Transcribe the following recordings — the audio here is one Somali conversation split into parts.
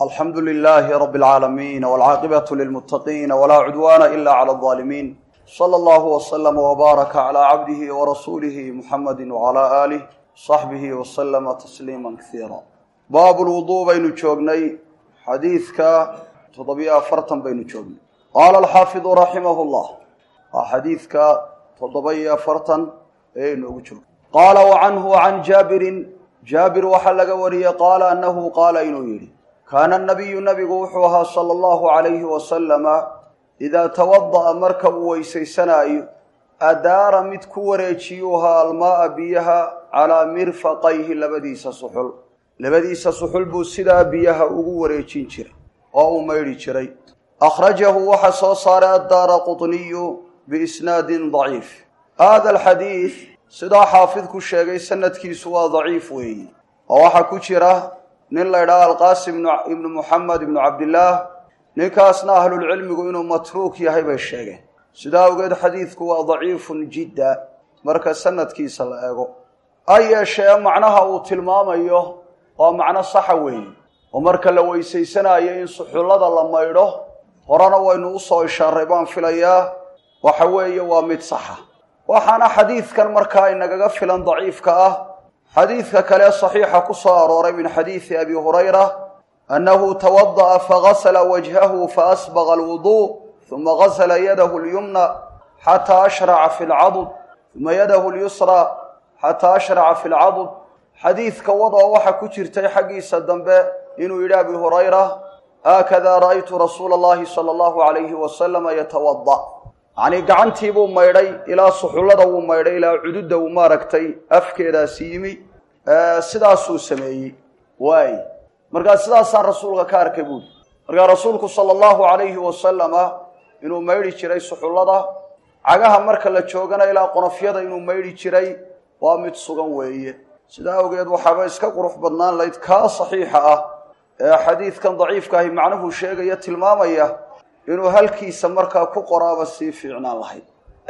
alxamdu lilaahi rabi alcaalamiin walcaaqibatu lilmuttaqiina walaa cudwaana ila cala aldaalimiin sala allahu waslama wbaaraka calaa cabdihi warasuulihi muxamadi wacalaa aalih saxbihi wasalama tasliima kasiira baabu lwuduu baynu joognay xadiidka toddobiyo afartan baynu joognay qaala alxaafidu raximahu llah waa xadiidka toddoba iyo afartan ee inoogu jirgo qaala wa canhu can jaabirin jaabir waxaa laga wariyey qaala annahu qaala inuu yidhi kaana nabiyu nabigu wuxuu ahaa sala allahu calayhi wasalama idaa tawada'a marka uu weysaysanaayo adaara mid ku wareejiyuuha almaaa biyaha calaa mirfaqayhi labadiisa suxul labadiisa suxul buu sidaa biyaha ugu wareejin jiray oo uu maydhi jiray akhrajahu waxaa soo saaray addaara qutniyu biisnaadin daciif haada alxadiid sidaa xaafidku sheegay sanadkiisu waa daciif weeyi oo waxaa ku jira nin la ydhaha alqaasim ibnu muxamed ibnu cabdillaah ninkaasna ahlulcilmigu inuu matruuk yahay bay sheegeen sidaa awgeed xadiidku waa daciifun jidda marka sanadkiisa la eego ha yeeshee macnaha uu tilmaamayo waa macno saxa weeye oo marka la weysaysanayo in suxullada la maydho horena waynu usoo ishaaray baan filayaa waxa weeye waa mid saxa waxaana xadiidkan markaa inagaga filan daciifka ah xadiidka kale saxiixa ku soo arooray min xadiidi abi hurayra annahu tawada'a fagasla wajhahu faasbaqa alwuduu uma gasla yadahu lyumna xataa ashraca fi lcadud uma yadahu lyusra xataa ashraca fi lcadud xadiidka wadoo waxa ku jirtay xaggiisa dambe inuu yidhi abi hurayra haakada ra'aytu rasuula allahi sala allahu alayhi wasalama yatawada yacnii gacantii buu maydhay ilaa suxullada wuu maydhay ilaa cududda uu maaragtay afkeedaasi yimi sidaasuu sameeyey waay markaa sidaasaan rasuulka ka arkay buuli markaa rasuulku sala allahu calayhi wasalama inuu maydhi jiray suxullada cagaha marka la joogana ilaa qonofyada inuu maydhi jiray waa mid sugan weeye sidaa awgeed waxaaba iska qurux badnaan layd kaa saxiixa ah ee xadiidkan daciifka ahi macnuhu sheegaya tilmaamaya inuu halkiisa markaa ku qoraaba sii fiicnaan lahayd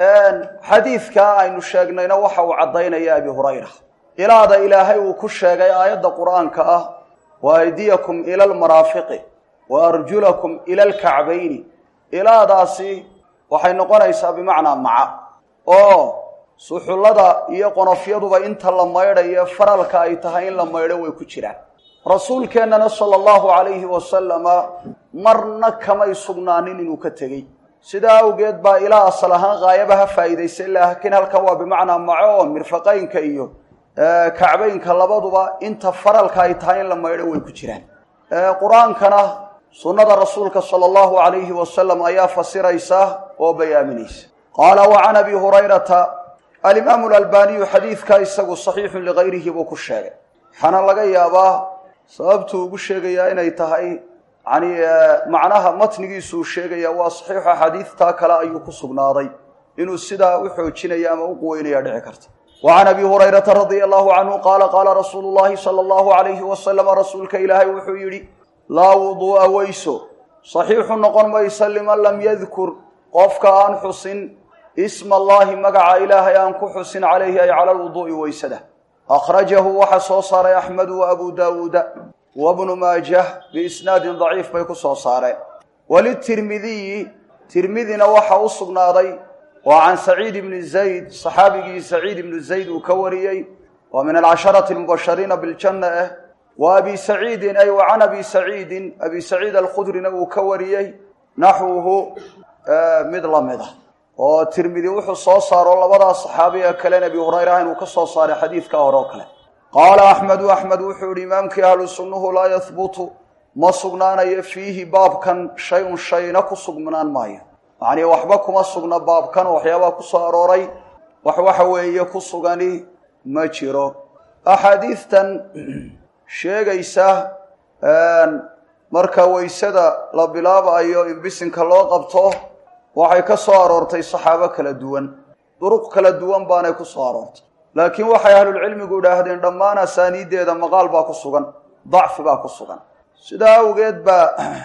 xadiidkaa aynu sheegnayna waxa uu caddaynaya abi hurayra ilaada ilaahay uu ku sheegay aayadda qur-aanka ah wa aydiyakum ila almaraafiqi wa arjulakum ila alkacbayni ilaadaasi waxay noqonaysaa bimacnaa maca oo suxullada iyo qonofyaduba inta la maydhayo faralka ay tahay in la maydho way ku jiraan rasuulkeennana sala allahu calayhi wasalama marna kamay sugnaanin inuu ka tegey sidaa awgeed baa ilaa asal ahaan kaayaba ha faa'iidaysa laakiin halkan waa bimacnaa maco oo mirfaqaynka iyo kacbaynka labaduba inta faralka ay tahay in la maydho way ku jiraan qur-aankana sunnada rasuulka sala allahu calayhi wasalam ayaa fasiraysa oo bayaaminaysa qaala wa can abi hurayrata alimaamu alalbaaniyu xadiidkaa isagu saxiixun ligayrihi buu ku sheegay waxaana laga yaabaa sababtuu ugu sheegayaa inay tahay yani macnaha matnigiisuu sheegaya waa saxiixu axaadiidtaa kale ayuu ku sugnaaday inuu sidaa u xoojinaya ama u quweynaya dhici karta wa can abi hurayrata radia allahu canhu qaala qaala rasuulu llahi sala allahu alayhi wasalama rasuulka ilaahay wuxuu yidhi laa wuduu'a weyso saxiixu noqon maysa liman lam yadkur qofka aan xusin isma allahi magaca ilaahay aan ku xusin calayhi ay cala lwuduu'i weysada akhrajahu waxaa soo saaray axmedu wa abu daawuuda wa bnu maajah biisnaadin daciif bay ku soo saareen walitirmidiyi tirmidina waxa u sugnaaday waa can saciid ibni zayd saxaabigii saciid ibnu zayd uu ka wariyey waa min alcasharati almubashariina biljanna ah wa abi saciidin ay wa can abi saciidin abi saciid alkhudrina uu ka wariyey naxwuhu mid la mid ah oo tirmidi wuxuu soo saaro labadaa saxaabi ee kalen abi hurayra inuu ka soo saaray xadiidka hore oo kale qaala axmedu axmed wuxuu yihi imaamkii ahlu sunnuhu laa yahbutu ma sugnaanayo fiihi baabkan shay-un shayna ku sugnaan maayo yacnii waxba kuma sugna baabkan oo waxyaabaa ku soo arooray wax waxa weeye ku sugani ma jiro axaadiidtan sheegaysa marka weysada la bilaabayo in bisinka loo qabto waxay ka soo aroortay saxaabo kala duwan duruq kala duwan baanay ku soo aroortay laakiin waxay ahlulcilmigu idhaahdeen dhammaan asaaniiddeeda maqaal baa ku sugan dacfi baa ku sugan sidaa awgeed baa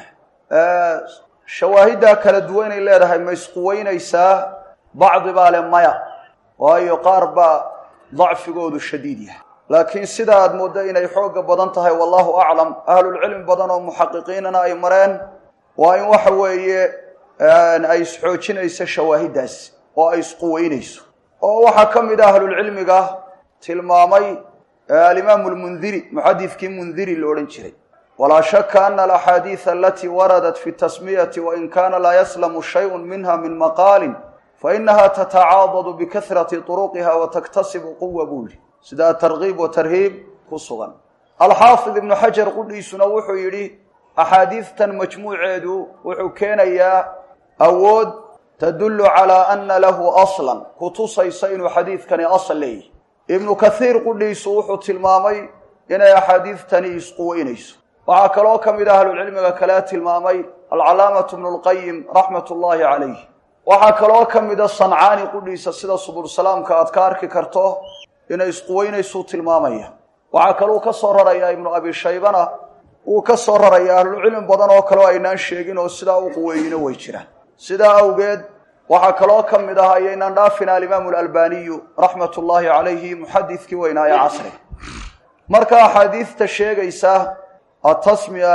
shawaahiddaa kala duwan inay leedahay ma isquweynaysaa bacdi baa le maya waayo qaar baa dacfigoodu shadiid yahay laakiin sida aad mooddo inay xooga badan tahay wallahu aclam ahlulcilmi badan oo muxaqiqiinana ay mareen waa in waxa weeye ay isxoojinayso shawaahiddaas oo ay isquweynayso oo waxaa ka mid a ahlulcilmiga tilmaamay alimaamu lmundiri muxadidkii mundiri la odhan jiray walaa shaka ana alaxaadiida alatii waradat fi tasmiyati wain kana laa yaslamu shayun minha min maqaalin fainaha tatacaadadu bikahrati turuqiha wataktasibu quwa buuli sidaa tarkiib wa tarhiib ku sugan alxaafid ibnu xajar qudhiisuna wuxuu yidhi axaadiidtan majmuuceedu wuxuu keenayaa awood tadullu calaa ana lahu aslan kutusaysa inuu xadiidkani asal leeyahy ibnu kathiir qudhiisu wuxuu tilmaamay inay axaadiidtani isquweynayso waxaa kaloo ka mid a ahlulcilmiga kale tilmaamay alcalaamatu bnu lqayim raxmat ullaahi calayh waxaa kaloo ka mida sancaani qudhiisa sida subulsalaamka aad ka arki karto inay isquweynaysuu tilmaamaya waxaa kaluu ka soo rarayaa ibnu abi shaybana wuu ka soo rarayaa ahlulcilmi badan oo kaleo aynaan sheegin oo sidaa u quweeyino way jiraan sidaa awgeed waxaa kaloo ka mid ah ayaynaan dhaafin alimaamu alalbaniyu raxmat ullaahi calayhi muxadidkii weynaaye casri marka axaadiidta sheegaysa atasmiya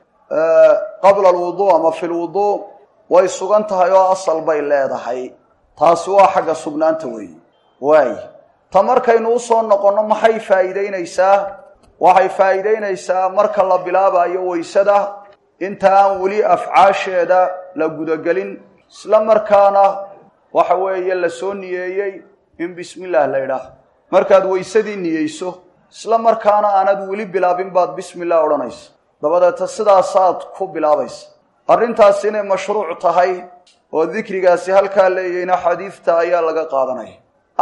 qabla alwuduu ama fi lwuduu way sugan tahay oo asal bay leedahay taasi waa xagga sugnaanta weeye waay ta markaynu usoo noqonno maxay faa'iideynaysaa waxay faa'iideynaysaa marka la bilaabayo waysada inta aan weli afcaasheeda la gudagelin isla markaana waxa weeye la soo niyeeyey in bismi illaah la idhaah markaad waysadii niyeyso isla markaana aanad weli bilaabin baad bismi illah odhanaysa dabadeeta sidaasaad ku bilaabaysa arrintaasi inay mashruuc tahay oo dikrigaasi halkaa leeyahayna xadiidta ayaa laga qaadanaya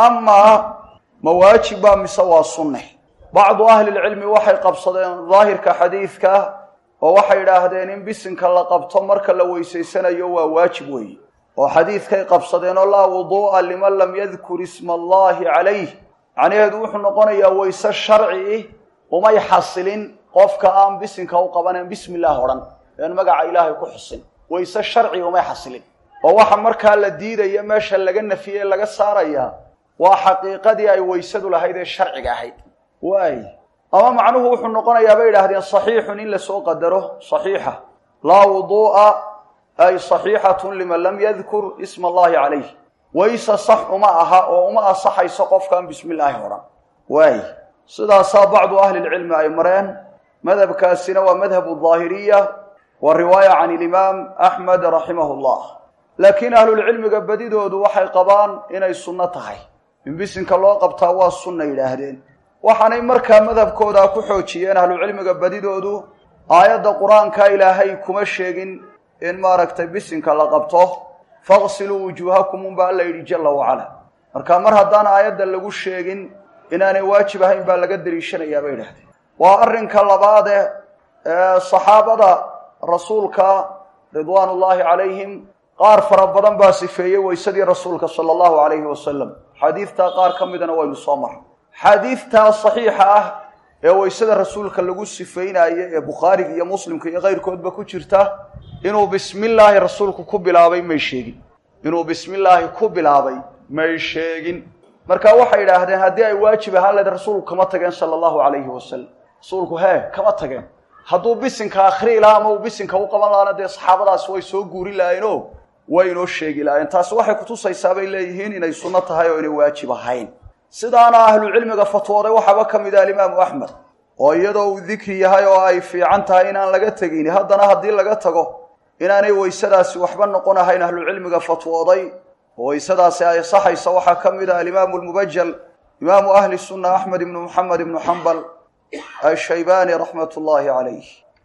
amaa ma waajib baa mise waa sunne bacdu ahlilcilmi waxay qabsadeen daahirka xadiidka oo waxay idhaahdeen in bisinka la qabto marka la weysaysanayo waa waajib weeye oo xadiidkay qabsadeen oo laa wuduu'a liman lam yadkur isma allaahi calayh macnaheedu wuxuu noqonayaa wayse sharci umay xasilin qofka aan bisinka u qabaneen bismi illaah odhan ean magaca ilaahay ku xusin wayse sharci umay xasilin oo waxa markaa la diidaya meesha laga nafiyey laga saarayaa waa xaqiiqadii ay waysadu lahayd ee sharciga ahayd waay ama macnuhu wuxuu noqonayaa bay idhaahdeen saxiixun in lasoo qadaro saxiixa laa wuduu'a ay saxiixatun liman lam yadkur isma allahi calayh wayse sax uma aha oo uma asaxayso qofkaan bismi illaahi odhan waay sidaasaa bacdu ahlilcilmi ay mareen madhabkaasina waa madhabu daahiriya wa riwaaya can ilimaam axmed raximahu llah laakiin ahlulcilmiga badidoodu waxay qabaan inay sunno tahay in bisinka loo qabtaa waa sunna yidhaahdeen waxaanay markaa madhabkooda ku xoojiyeen ahlucilmiga badidoodu aayadda qur-aanka ilaahay kuma sheegin in maaragtay bisinka la qabto faqsiluu wujuuhakum unbaa alla yidhi jalla wacala marka mar haddaan aayadda lagu sheegin inaanay waajib ahayn baa laga daliishanayaa bay idhahdeen waa arrinka labaade ee saxaabada rasuulka ridwaan ullaahi calayhim qaar fara badan baa sifeeyey waysadii rasuulka sala allahu calayhi wasalam xadiidtaa qaar ka midana waynu soo marray xadiidtaa saxiixa ah ee waysada rasuulka lagu sifeynaayo ee bukhaariga iyo muslimka iyo keyrkoodba ku jirta inuu bismi illaahi rasuulku ku bilaabay may sheegin inuu bismi illaahi ku bilaabay may sheegin marka waxay idhaahdeen haddii ay waajib ahaan lahayd rasuulku kama tageen sala allahu calayhi wasalam rasuulku hee kama tageen hadduu bisinka akhrii lahaa ama uu bisinka u qaban lahaana dee saxaabadaas way soo guuri lahayenoo way inoo sheegi lahayen taasi waxay kutusaysaa bay leeyihiin inay sunno tahay oo inay waajib ahayn sidaana ahlucilmiga fatwooday waxaaba ka mid ah alimaamu axmed oo iyadoo uu dikri yahay oo ay fiican tahay inaan laga tegin haddana haddii laga tago inaanay waysadaasi waxba noqon ahayn ahlucilmiga fatwooday oo waysadaasi ay saxaysa waxaa ka mid ah alimaamu lmubajal imaamu ahli sunna axmed ibnu muxamed ibnu xambal ashaybaani raxmat ullaahi calayh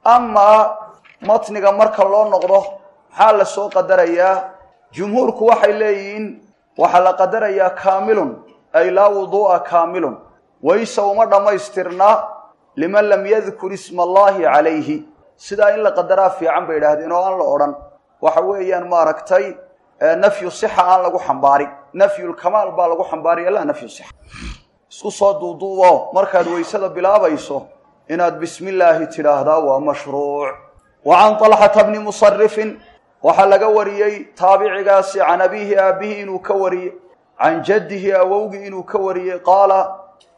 amaa matniga marka loo noqdo maxaa la soo qadarayaa jumhuurku waxay leeyihiin waxaa la qadarayaa kaamilun ay laa wuduu'a kaamilun wayse uma dhammaystirna liman lam yadkur isma allaahi calayhi sidaa in la qadaraa fiican bay idhaahdeen oo aan la odhan waxa weeyaan maaragtay nafyu sixa aan lagu xambaarin nafyulkamaal baa lagu xambaaraya laa nafyu sixa isku soo duuduubo markaad waysada bilaabayso inaad bismi illaahi tidhaahdaa waa mashruuc wa can talxata bni musarifin waxaa laga wariyey taabicigaasi can abiihi aabbihi inuu ka wariyey can jaddihi awowgii inuu ka wariyey qaala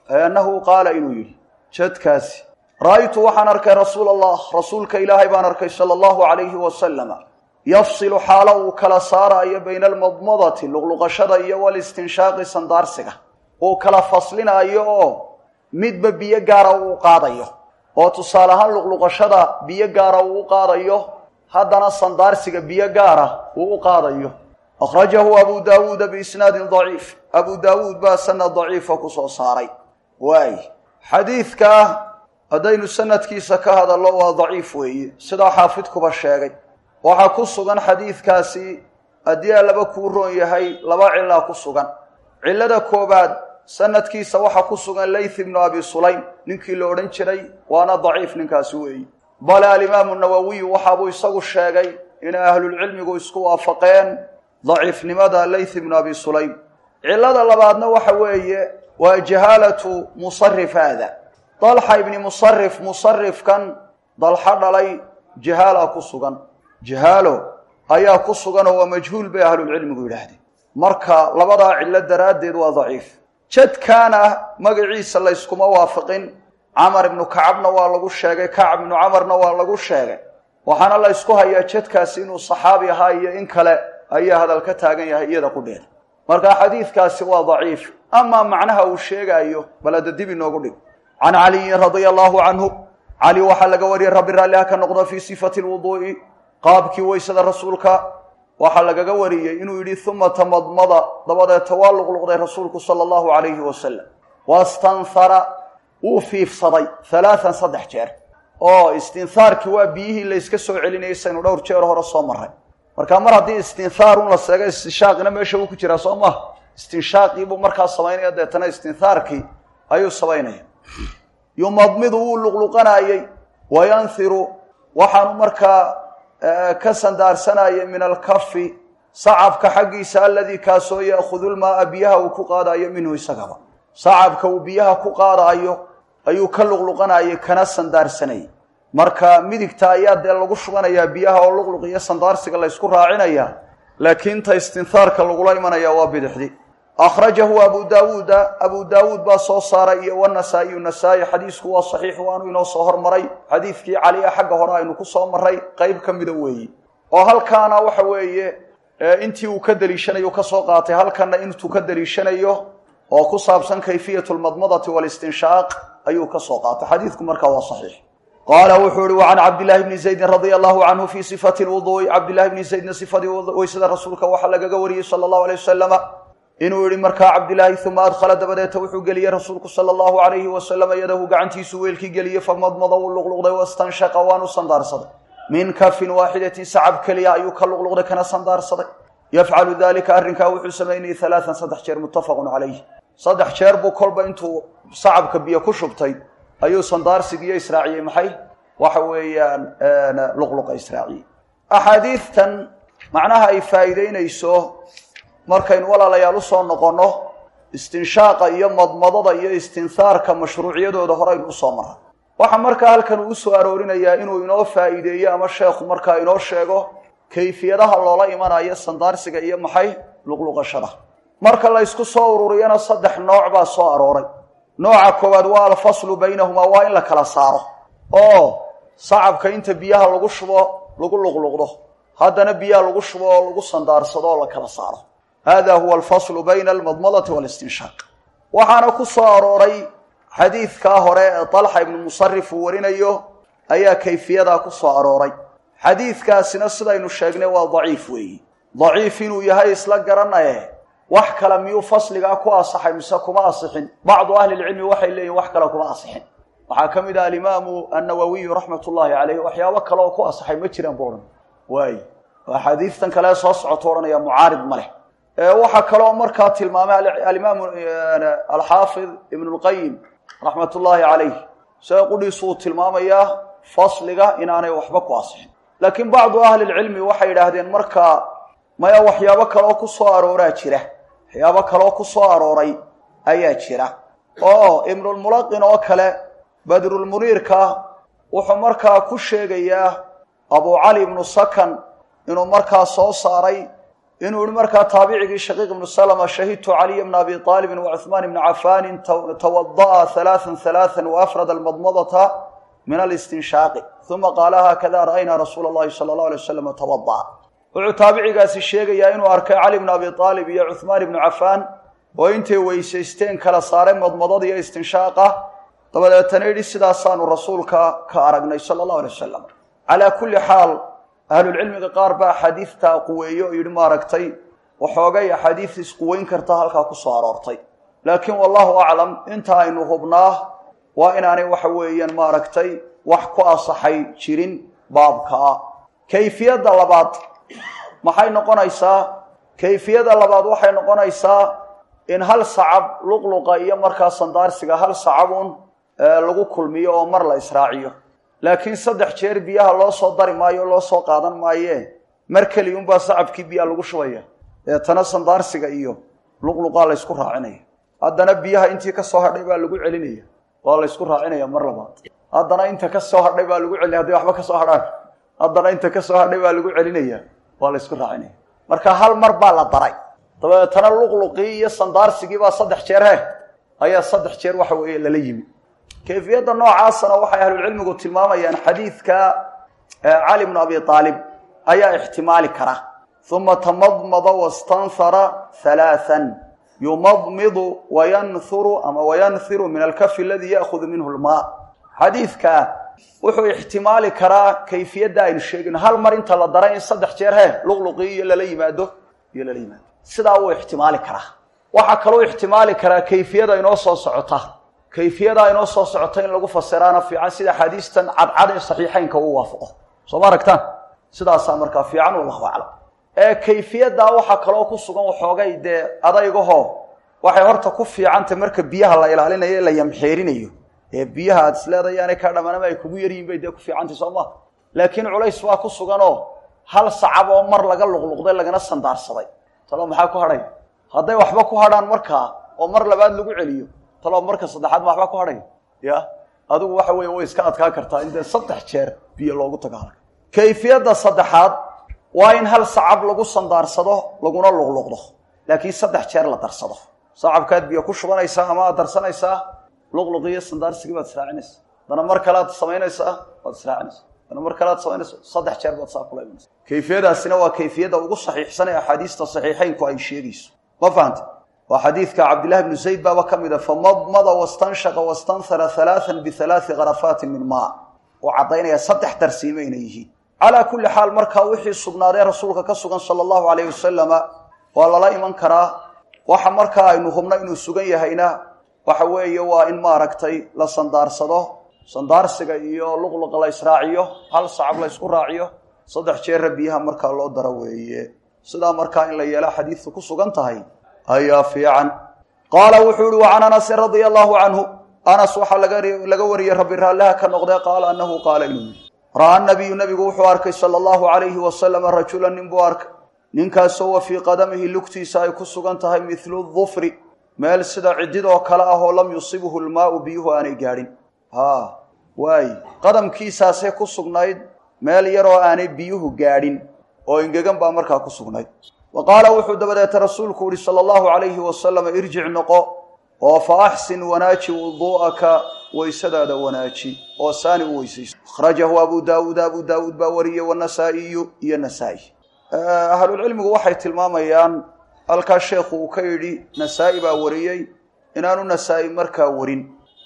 annahu qaala inuu yidhi jadkaasi ra'aytu waxaan arkay rasuula allah rasuulka ilaahay baan arkay sala allahu calayhi wasalama yafsilu xaalo uu kala saaraayo bayna almadmadati luqluqashada iyo walistinshaaqi sandaarsiga uu kala faslinaayo oo midba biyo gaara uu qaadayo oo tusaale ahaan luqluqashada biyo gaara uu u qaadayo haddana sandaarsiga biyo gaara uu u qaadayo akhrajahu abu daawuuda biisnaadin daciif abu daawuud baa sanad daciifa ku soo saaray waay xadiidkaa haddaynu sanadkiisa ka hadallo waa daciif weeye sidaa xaafidkuba sheegay waxaa ku sugan xadiidkaasi haddii a laba kuu roon yahay laba cilaa ku sugan cillada koobaad sanadkiisa waxaa ku sugan layth ibnu abi sulaym ninkii la odhan jiray waana daciif ninkaasi weeye bale alimaamu nawowiyu waxaabuu isagu sheegay inay ahlulcilmigu isku waafaqeen daciifnimada layth ibnu abi sulaym cillada labaadna waxa weeye waa jahaalatu musarif haada dalxa ibni musarif musarifkan dalxa dhalay jahaala ku sugan jahaalo ayaa ku sugan oo waa majhuul bay ahlulcilmigu yidhaahdeen marka labadaa cillo daraaddeed waa daciif jadkaana magaciisa layskuma waafaqin camar ibnu kacabna waa lagu sheegay kacab ibnu camarna waa lagu sheegay waxaana la ysku hayaa jadkaasi inuu saxaabi ahaa iyo in kale ayaa hadal ka taagan yahay iyada qudheeda marka xadiidkaasi waa daciif amaa macnaha uu sheegaayo bal hadda dib inoogu dhig can caliyin radia allahu canhu cali waxaa laga wariyey rabbi raalliha ka noqdo fii sifati lwuduu'i qaabkii weysada rasuulka waxaa lagaga wariyey inuu yidhi uma tamadmada dabadeeta waa luqluqday rasuulku sala allahu calayhi wasalam wastanhara wuu fiifsaday halaatan saddex jeer oo istinhaarkii waa biyihii layska soo celinayay saynu dhowr jeer hore soo maray marka mar haddii istinhaar un la seego istinshaaqina meesha uu ku jiraa soo maha istinshaaqii buu markaa samaynaya deetana istinhaarkii ayuu samaynaya yumadmidu wuu luqluqanaayey wayanhiru waxaanu markaa ka sandaarsanayay min alkafi sacabka xaggiisa aladii kaasoo ya'khudu lmaaa biyaha uu ku qaadaayo minhu isagaba sacabka uu biyaha ku qaadaayo ayuu ka luqluqanayay kana sandaarsanayay marka midigta ayaa dee lagu shubanayaa biyaha oo luqluq iyo sandaarsiga laysku raacinayaa laakiin ta istinhaarka lagula imanaya waa bidixdi akhrajahu abu daawuuda abu daawuud baa soo saaray iyo wanasaa'iyu nasaa-i xadiisku waa saxiix waanu inoo soo hormaray xadiidkii cali a xagga hore aynu ku soo maray qeyb ka mida weeye oo halkaana waxa weeye intii uu ka deliishanayo kasoo qaatay halkanna intuu ka deliishanayo oo ku saabsan kayfiyat lmadmadati walistinshaaq ayuu ka soo qaatay xadiidku markaa waa saxiix qaala wuxuu ihi wacan cabdillahi bni zaydin radia allahu canhu fii sifati lwuduu'i cabdillahi bni zaydna sifadii weysada rasuulka waxaa lagaga wariyey sala allahu aleyh wasalama inuu yihi markaa cabdilaahi uma adkhala dabadeeta wuxuu geliyey rasuulku sala allahu alayhi wasalama yadahu gacantiisu weelkii geliyey famadmada wuu luqluqday wastanshaqa waanu sandaarsaday min kafin waaxidatin sacab keliya ayuu ka luqluqday kana sandaarsaday yafcalu dalika arrinkaa wuxuu samaynayay halaatan saddex jeer muttafaqun calayh saddex jeer buu kolba intuu sacabka biyo ku shubtay ayuu sandaarsigiiyo israaciyey maxay waxa weeyaan luqluqa israaciyey axaadiidtan macnaha ay faa'iideynayso markaynu walaalayaal usoo noqonno istinshaaqa iyo madmadada iyo istinhaarka mashruuciyadooda horeynu usoo maray waxaa markaa halkan uu usoo aroorinayaa inuu inoo faa'iideeyo ama sheekhu markaa inoo sheego kayfiyadaha loola imanayo sandaarsiga iyo maxay luqluqashada marka la ysku soo ururiyana saddex nooc baa soo arooray nooca koowaad waa alfaslu baynahumaa waa in la kala saaro oo sacabka inta biyaha lagu shubo lagu luqluqdo haddana biyaha lagu shubo oo lagu sandaarsado oo la kala saaro hada huwa alfaslu bayna almadmadati walistinshaaq waxaana ku soo arooray xadiidkaa hore ee dalxa ibnu musarif uu warinayo ayaa kayfiyadaa ku soo arooray xadiidkaasina sidaynu sheegnay waa daciif weeyi daciif inuu yahay isla garanaye wax kale miyuu fasligaa ku asaxay mise kuma asixin bacdu ahlilcilmi waxay leeyihin wax kale kuma asixin waxaa ka mid ah alimaamu annawawiyu raxmat ullaahi caleyh waxyaabo kale oo ku asaxay ma jiraan bu odhan waay axaadiistan kale soo socoto odhanaya mucaarid ma leh waxaa kaloo markaa tilmaamay alimaamu alxaafid ibn lqayim raxmat ullaahi calayh sida qudhiisu uu tilmaamayaa fasliga inaanay waxba ku asixin laakiin bacdu ahlilcilmi waxay yidhaahdeen markaa maya waxyaabo kaleoo ku soo arooraa jira waxyaabo kaleoo ku soo arooray ayaa jira oo ibnulmulaqin oo kale badrulmuniirka wuxuu markaa ku sheegayaa abu cali ibnu sakan inuu markaa soo saaray inuu yihi markaa taabicigii shaqiiq ibnu salama shahidtu caliya bna abi aalibin wa cuhmaan ibni cafaanin tawada'a halaaan halaaan waafrada almadmadata min alistinshaaqi uma qaala haakada ra'aynaa rasuula allahi sala allahu alay wasalam tawada'a wuxuu taabicigaasi sheegayaa inuu arkay cali bna abi aalib iyo cuhmaan ibnu cafaan oo intay weysaysteen kala saaray madmadada iyo istinshaaqa dabadeetana yidhi sidaasaanu rasuulka ka aragnay sala allahu alay wasalam calaa kulli xaal ahlulcilmiga qaar baa axaadiidtaa quweeyo oo yidhi maaragtay waxoogay axaadiis isquweyn karta halkaa ku soo aroortay laakiin wallahu aclam inta aynu hubnaa waa inaanay waxa weeyaan maaragtay wax ku asaxay jirin baabkaa kayfiyadda labaad maxay noqonaysaa kayfiyada labaad waxay noqonaysaa in hal sacab luqluqa iyo markaa sandaarsiga hal sacabun lagu kulmiyo oo mar la israaciyo laakiin saddex jeer biyaha loo soo dari maayo loo soo qaadan maayee mar keliyunbaa sacabkii biyaa lagu shubaya deetana sandaarsiga iyo luqluqaa laysku raacinaya haddana biyaha intii ka soo hadhay baa lagu celinaya waa laysku raacinaya mar labaad haddana inta ka soo hadhay baa lagu celinaya hadday waxba ka soo hadhaan haddana inta ka soo hadhay baa lagu celinaya waa laysku raacinaya marka hal mar baa la daray dabeetana luqluqii iyo sandaarsigii baa saddex jeer he ayaa saddex jeer waxa weeye lala yimi kayfiyadda noocaasana waxay ahlulcilmigu tilmaamayaan xadiidka cali bnu abi aalib ayaa ixtimaali kara uma tamadmada wastanhara halaaan yumadmidu wayanhuru ama wayanhiru min alkafi aladii ya'hudu minhu lmaa xadiidka wuxuu ixtimaali karaa kayfiyadda aynu sheegino hal mar inta la daray in saddex jeer he luqluqii iyo lala yimaado iyo lala yimaado sidaa wuu ixtimaali karaa waxaa kaloo ixtimaali karaa kayfiyada inoo soo socota kayfiyadaa inoo soo socota in lagu fasiraana fiican sida xadiistan cadcad ee saxiixaynka uu waafaqo soo ma aragtaan sidaasaa markaa fiican wallahu aclam ee kayfiyaddaa waxaa kaloo ku sugan waxoogay dee adaygaho waxay horta ku fiicantay marka biyaha la ilaalinayo ee la yamxeerinayo ee biyaha aad isleedayaanay kaa dhammaanama ay kugu yaryihin bay dee ku fiicantay soo maha laakiin culays waa ku suganoo hal sacab oo mar laga luqluqday lagana sandaarsaday talo maxaa ku hadhay hadday waxba ku hadhaan markaa oo mar labaad lagu celiyo talo marka saddexaad ma waxba ku hadhay ya adigu waxa weeye way iska adkaa kartaa in dee saddex jeer biyo loogu tago halka kayfiyadda saddexaad waa in hal sacab lagu sandaarsado laguna luqluqdo laakiin saddex jeer la darsado sacabkaad biyo ku shubanaysaa ama aad darsanaysaa luqluqi iyo sandaarsigii baad israacinaysaa dana mar kale aad samaynaysaa waad israacinaysaa dana mar kale aad samaynaysa saddex jeer baad saa kula imanaysa kayfiyadaasina waa kayfiyadda ugu saxiixsan ee axaadiista saxiixaynku ay sheegayso ma fahanta waa xadiidka cabdillahi bnu zayd baaba ka mid a famadmada wastanshaqa wastanhara halaaan bihalaai karafaatin min maa uu caddaynaya saddex darsiime inay yihiin calaa kulli xaal markaa wixii sugnaadee rasuulka ka sugan sala allahu alayh wasalama waa lala iman karaa waxa markaa aynu hubno inuu sugan yahayna waxa weeye waa in maaragtay la sandaarsado sandaarsiga iyo luqluqa la israaciyo hal sacab la ysku raaciyo saddex jeera biyaha markaa loo daro weeye sidaa markaa in la yeela xadiidku ku sugan tahay ayaa fiican qaala wuxuu ihi wa can anasin radia allahu canhu anas waxaa laga wariyey rabbi raallaha ka noqdee qaala anahu qaala inuu yidhi ra'aa nabiyu nabigu wuxuu arkay sala allahu calayhi wasalama rajulan nin buu arkay ninkaasoo wa fii qadamihi lugtiisa ay ku sugan tahay midlu dufri meel sida cididoo kale ah oo lam yusibhu lmaau biyuhu aanay gaadhin ha waay qadamkiisaasay ku sugnayd meel yaroo aanay biyuhu gaadhin oo engegan baa markaa ku sugnayd wa qaala wuxuu dabadeeta rasuulku yihi sala allahu calayhi wasalam irjic noqo oo fa axsin wanaaji wuduu'aka waysadaada wanaaji oo saani u weysayso akhrajahu abu daawuud abu daawuud baa wariyey wanasaa'iyu iyo nasaa-i ahlulcilmigu waxay tilmaamayaan halkaa sheekhu uu ka yidhi nasaa-i baa wariyey inaanu nasaa-i markaa warin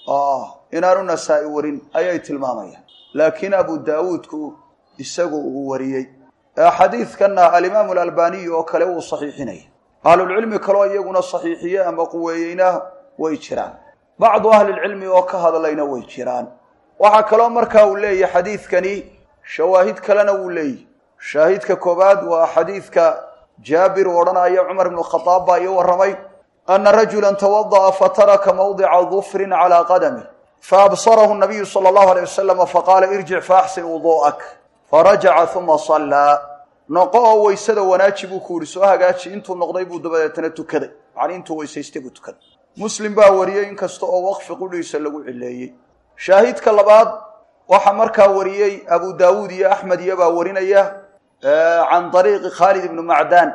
inaanu nasaa-i warin ayay tilmaamayaan laakiin abu daawuudku isagu uu wariyey xadiidkanna alimaamu alalbaniyu oo kale wuu saxiixinaya ahlulcilmi kaloo iyaguna saxiixiye ama quweeyeyna way jiraan bacdu ahlilcilmi oo ka hadlayna way jiraan waxaa kaloo markaa uu leeyahy xadiidkani shawaahid kalena wuu leeyahy shaahidka koobaad waa xadiidka jaabir uu odhanaya cumar ibnu khadaab baa ii warramay ana rajulan tawada'a fataraka mawdica dufrin calaa qadamih faabsarahu nabiyu sala allahu alay wasalama faqaala irjic faaxsin wuduu'ak farajaca uma sallaa noqo oo weysada wanaaji buu ku yihi soo hagaaji intuu noqday buu dabadeetana tukaday macni intuu weysaystay buu tukaday muslim baa wariyey inkasta oo waqfi qudhiisa lagu cileeyey shaahidka labaad waxaa markaa wariyey abu daawuud iyo axmed iyo baa warinaya can ariiqi khaalid ibni macdaan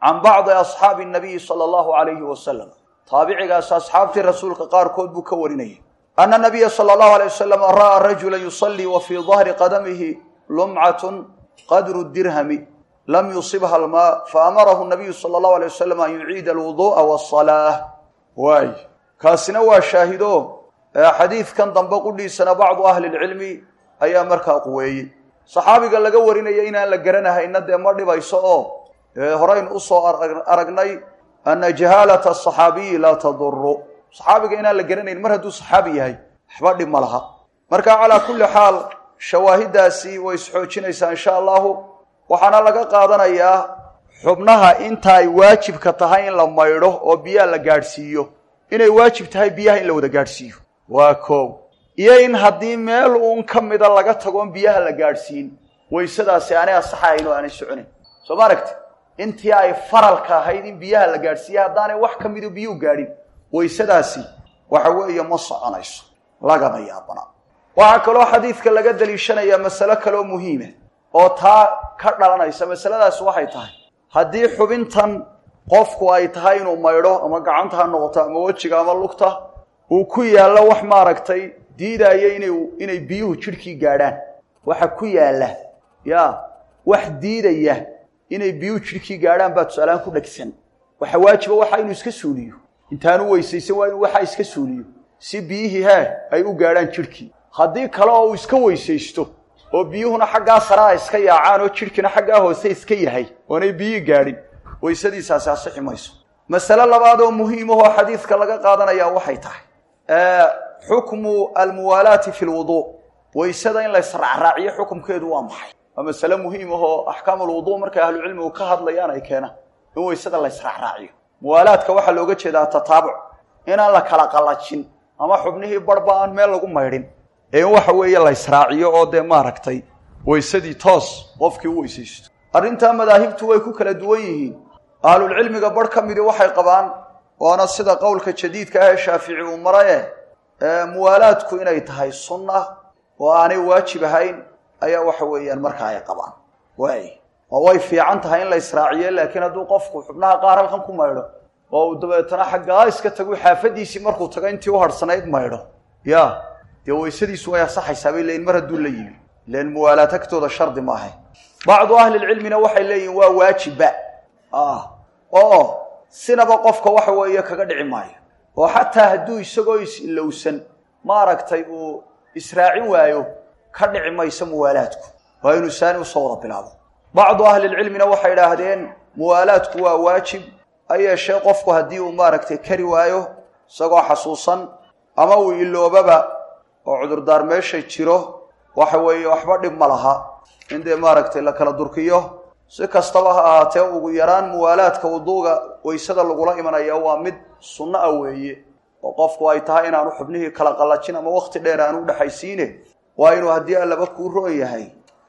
can bacdi asxaabi nabiyi sala allahu alayhi wasalam taabicigaas asxaabtii rasuulka qaarkood buu ka warinayay ana nabiya sala allahu alay wasalam ra'aa rajula yusallii wa fii dahri qadamihi lumcatun qadru dirhami lam yusibha almaa faamarahu nabiyu sala allahu alay wasalam an yuciida alwuduu'a waasalaah waay kaasina waa shaahido xadiidkan dambe qudhiisana bacdu ahli lcilmi ayaa markaa quweeyey saxaabiga laga warinaya inaan la garanahayna dee ma dhibayso oo horaynu usoo aragnay ana jahaalata asaxaabiyi laa taduru saxaabiga inaan la garanayn mar hadduu saxaabi yahay waxba dhib ma laha marka calaa kulli xaal shawaahidaasi way isxoojinaysaa insha allahu waxaana laga qaadanayaa xubnaha inta ay waajibka tahay in la maydho oo biyaha la gaadhsiiyo inay waajib tahay biyaha in la wada gaadhsiiyo waa koow iyo in haddii meel uun ka mida laga tagoon biyaha la gaadhsiin waysadaasi aanay asaxahayn oo aanay soconayn soo ma aragti intii ay faralka ahayd in biyaha la gaadhsiiya haddaanay wax ka mido biyuu gaadhin waysadaasi waxa weeye ma soconayso lagama yaabana waxaa kaloo xadiidka laga daliishanayaa masalo kaloo muhiima oo taa ka dhalanaysa masaladaasi waxay tahay haddii xubintan qofku ay tahay inuu maydho ama gacanta ha noqoto ama wejiga ama lugta uu ku yaallo wax maaragtay diidaayo ina inay biyuhu jidhkii gaadhaan waxa ku yaalla ya wax diidaya inay biyuhu jidhkii gaadhaan baa tusaalahaan ku dhegsan waxa waajiba waxa inuu iska suuliyo intaanu weysaysan waa inuu waxa iska suuliyo si biyihii hee ay u gaadhaan jidhkii haddii kale oo uu iska weysaysto oo biyuhuna xaggaa saraa iska yaacaan oo jidhkiina xaggaa hoose iska yahay oonay biyihii gaadhin waysadiisaasi asixi mayso masale labaad oo muhiimahoo xadiidka laga qaadanayaa waxay tahay xukmu almuwaalaati fi lwuduu waysada in la israacraaciyo xukumkeedu waa maxay waa masale muhiim ahoo axkaam alwuduu markay ahlucilmigu ka hadlayaan ay keenaan in waysada la israacraaciyo muwaalaadka waxaa looga jeedaa tataabuc inaan la kala qallajin ama xubnihii barhba aan meel lagu maydhin ee in waxa weeye la israaciyo oo dee maaragtay waysadii toos qofkii u weysaysto arrintaa madaahibtu way ku kala duwan yihiin ahlulcilmiga barh ka midi waxay qabaan waana sida qowlka jadiidka ah ee shaafici uu maraye muwaalaadku inay tahay sunna oo aanay waajib ahayn ayaa waxa weeyaan markaa ay qabaan waay oo way fiican tahay in la israaciyo laakiin hadduu qofku xubnaha qaar halkan ku maydho oo uu dabeetana xaggaa iska tagu xaafadiisii markuu tago intii u harhsanayd maydho ya dee waysadiisu way asaxaysaa bay leeyiin mar hadduu la yimi ilan muwaalaad agtooda shardi maaha bacdu ahlilcilmina waxay leeyihin waa waajibba oo sinaba qofka waxa weeye kaga dhici maayo oo xataa hadduu isagoo is-ilowsan maaragtay uu israacin waayo ka dhici mayso muwaalaadku waa inuu saani usoo wada bilaabo bacdu ahlilcilmina waxay idhaahdeen muwaalaadku waa waajib ha yeeshee qofku haddii uu maaragtay kari waayo isagoo xasuusan ama uu iloobaba oo cudurdaar meesha jiro waxa weeye waxba dhib ma laha in dee maaragtay la kala durkiyo si kastaba ha ahaatee ugu yaraan muwaalaadka wuduuga waysada lagula imanaya waa mid sunno ah weeye oo qofku ay tahay inaanu xubnihii kala qallajin ama wakti dheer aanu udhexaysiine waa inuu haddii allaba kuu roon yahay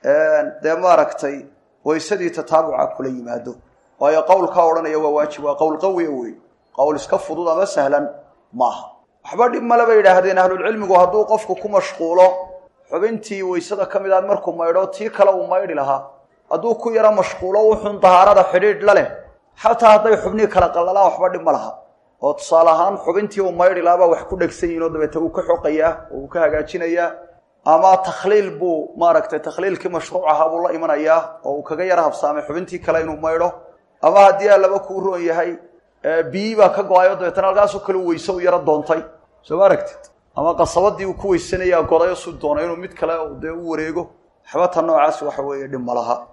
dee maaragtay waysadii tataabuca kula yimaado waayo qowlkaa odhanaya waa waajib waa qowl qawiya wey qowl iska fudud ama sahlan maaha waxba dhib male bay yidhaahdeen ahlulcilmigu hadduu qofku ku mashquulo xubintii waysada ka mid aad markuu maydho tii kale uu maydhi lahaa hadduu ku yaro mashquulo wuxuun dahaarada xidhiidh la leh xataa hadday xubnihii kala qallalaan waxba dhib ma laha oo tusaale ahaan xubintii uu maydhi lahaa baa wax ku dhegsan yihin oo dabeete uu ka xoqayaa oo uu ka hagaajinayaa ama takhliil buu maaragtay takhliilkii mashruuc ahaa buu la imanayaa oo uu kaga yaro habsaamay xubintii kale inuu maydho ama haddii allaba kuu roon yahay biyi baa ka go-ayo dabeetana halkaasoo kale u weyse u yaro doontay soo ma aragtid ama qasabadii uu ku weysanayaa godayo su doonay inuu mid kale dee u wareego waxbata noocaas waxa weeye dhib ma laha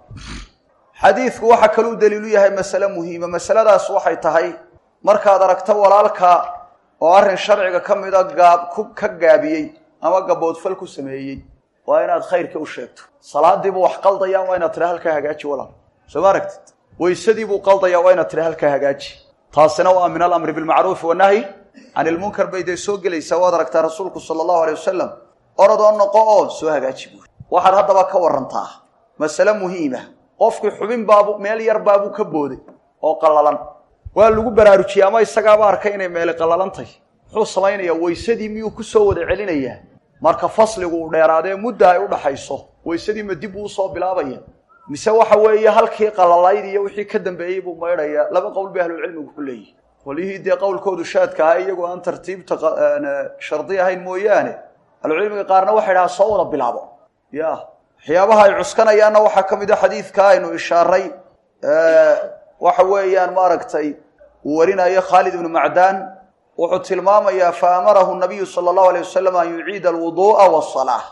xadiidku waxaa kaluu daliilu yahay masale muhiima masaladaas waxay tahay markaad aragto walaalka oo arrin sharciga ka mida gaab ku ka gaabiyey ama gaboodfal ku sameeyey waa inaad khayrka u sheegto salaadiibuu wax qaldaya waa inaad tira halkaa hagaaji walaal soo ma aragtid weysadiibuu qaldaya waa inaad tira halkaa hagaaji taasina waa min alamri bilmacruufi wanahyi can ilmunkar bay dee soo gelaysaa waad aragtaa rasuulku sala allahu alay wasalam orodoo noqo oo soo hagaaji buuri waxaad haddaba ka warantaa masale muhiima qofkii xubin baabu meel yar baabuu ka booday oo qallalan waa lagu baraarujiyey ama isagaaba arkay inay meeli qallalantay muxuu samaynayaa weysadii miyuu ku soo wada celinayaa marka fasligu uu dheeraadee mudda ay u dhaxayso weysadii ma dib uu usoo bilaabaya mise waxa weeye halkii qalalayd iyo wixii ka dambeeyey buu maydhayaa laba qowl bay ahlulcilmigu ku leeyihin qolyihii dee qowlkoodu shaadka ahaa iyagoo aan tartiibta shardi ahayn mooyaane ahlucilmiga qaarna waxay dhahaa soo wada bilaabo ya waxyaabaha ay cuskanayaanna waxaa ka mid a xadiidka aynu ishaaray waxa weeyaan maaragtay uu warinayo khaalid ibnu macdaan wuxuu tilmaamayaa fa amarahu nabiyu sala allahu alay wasalam an yuciida alwuduu'a wasalaa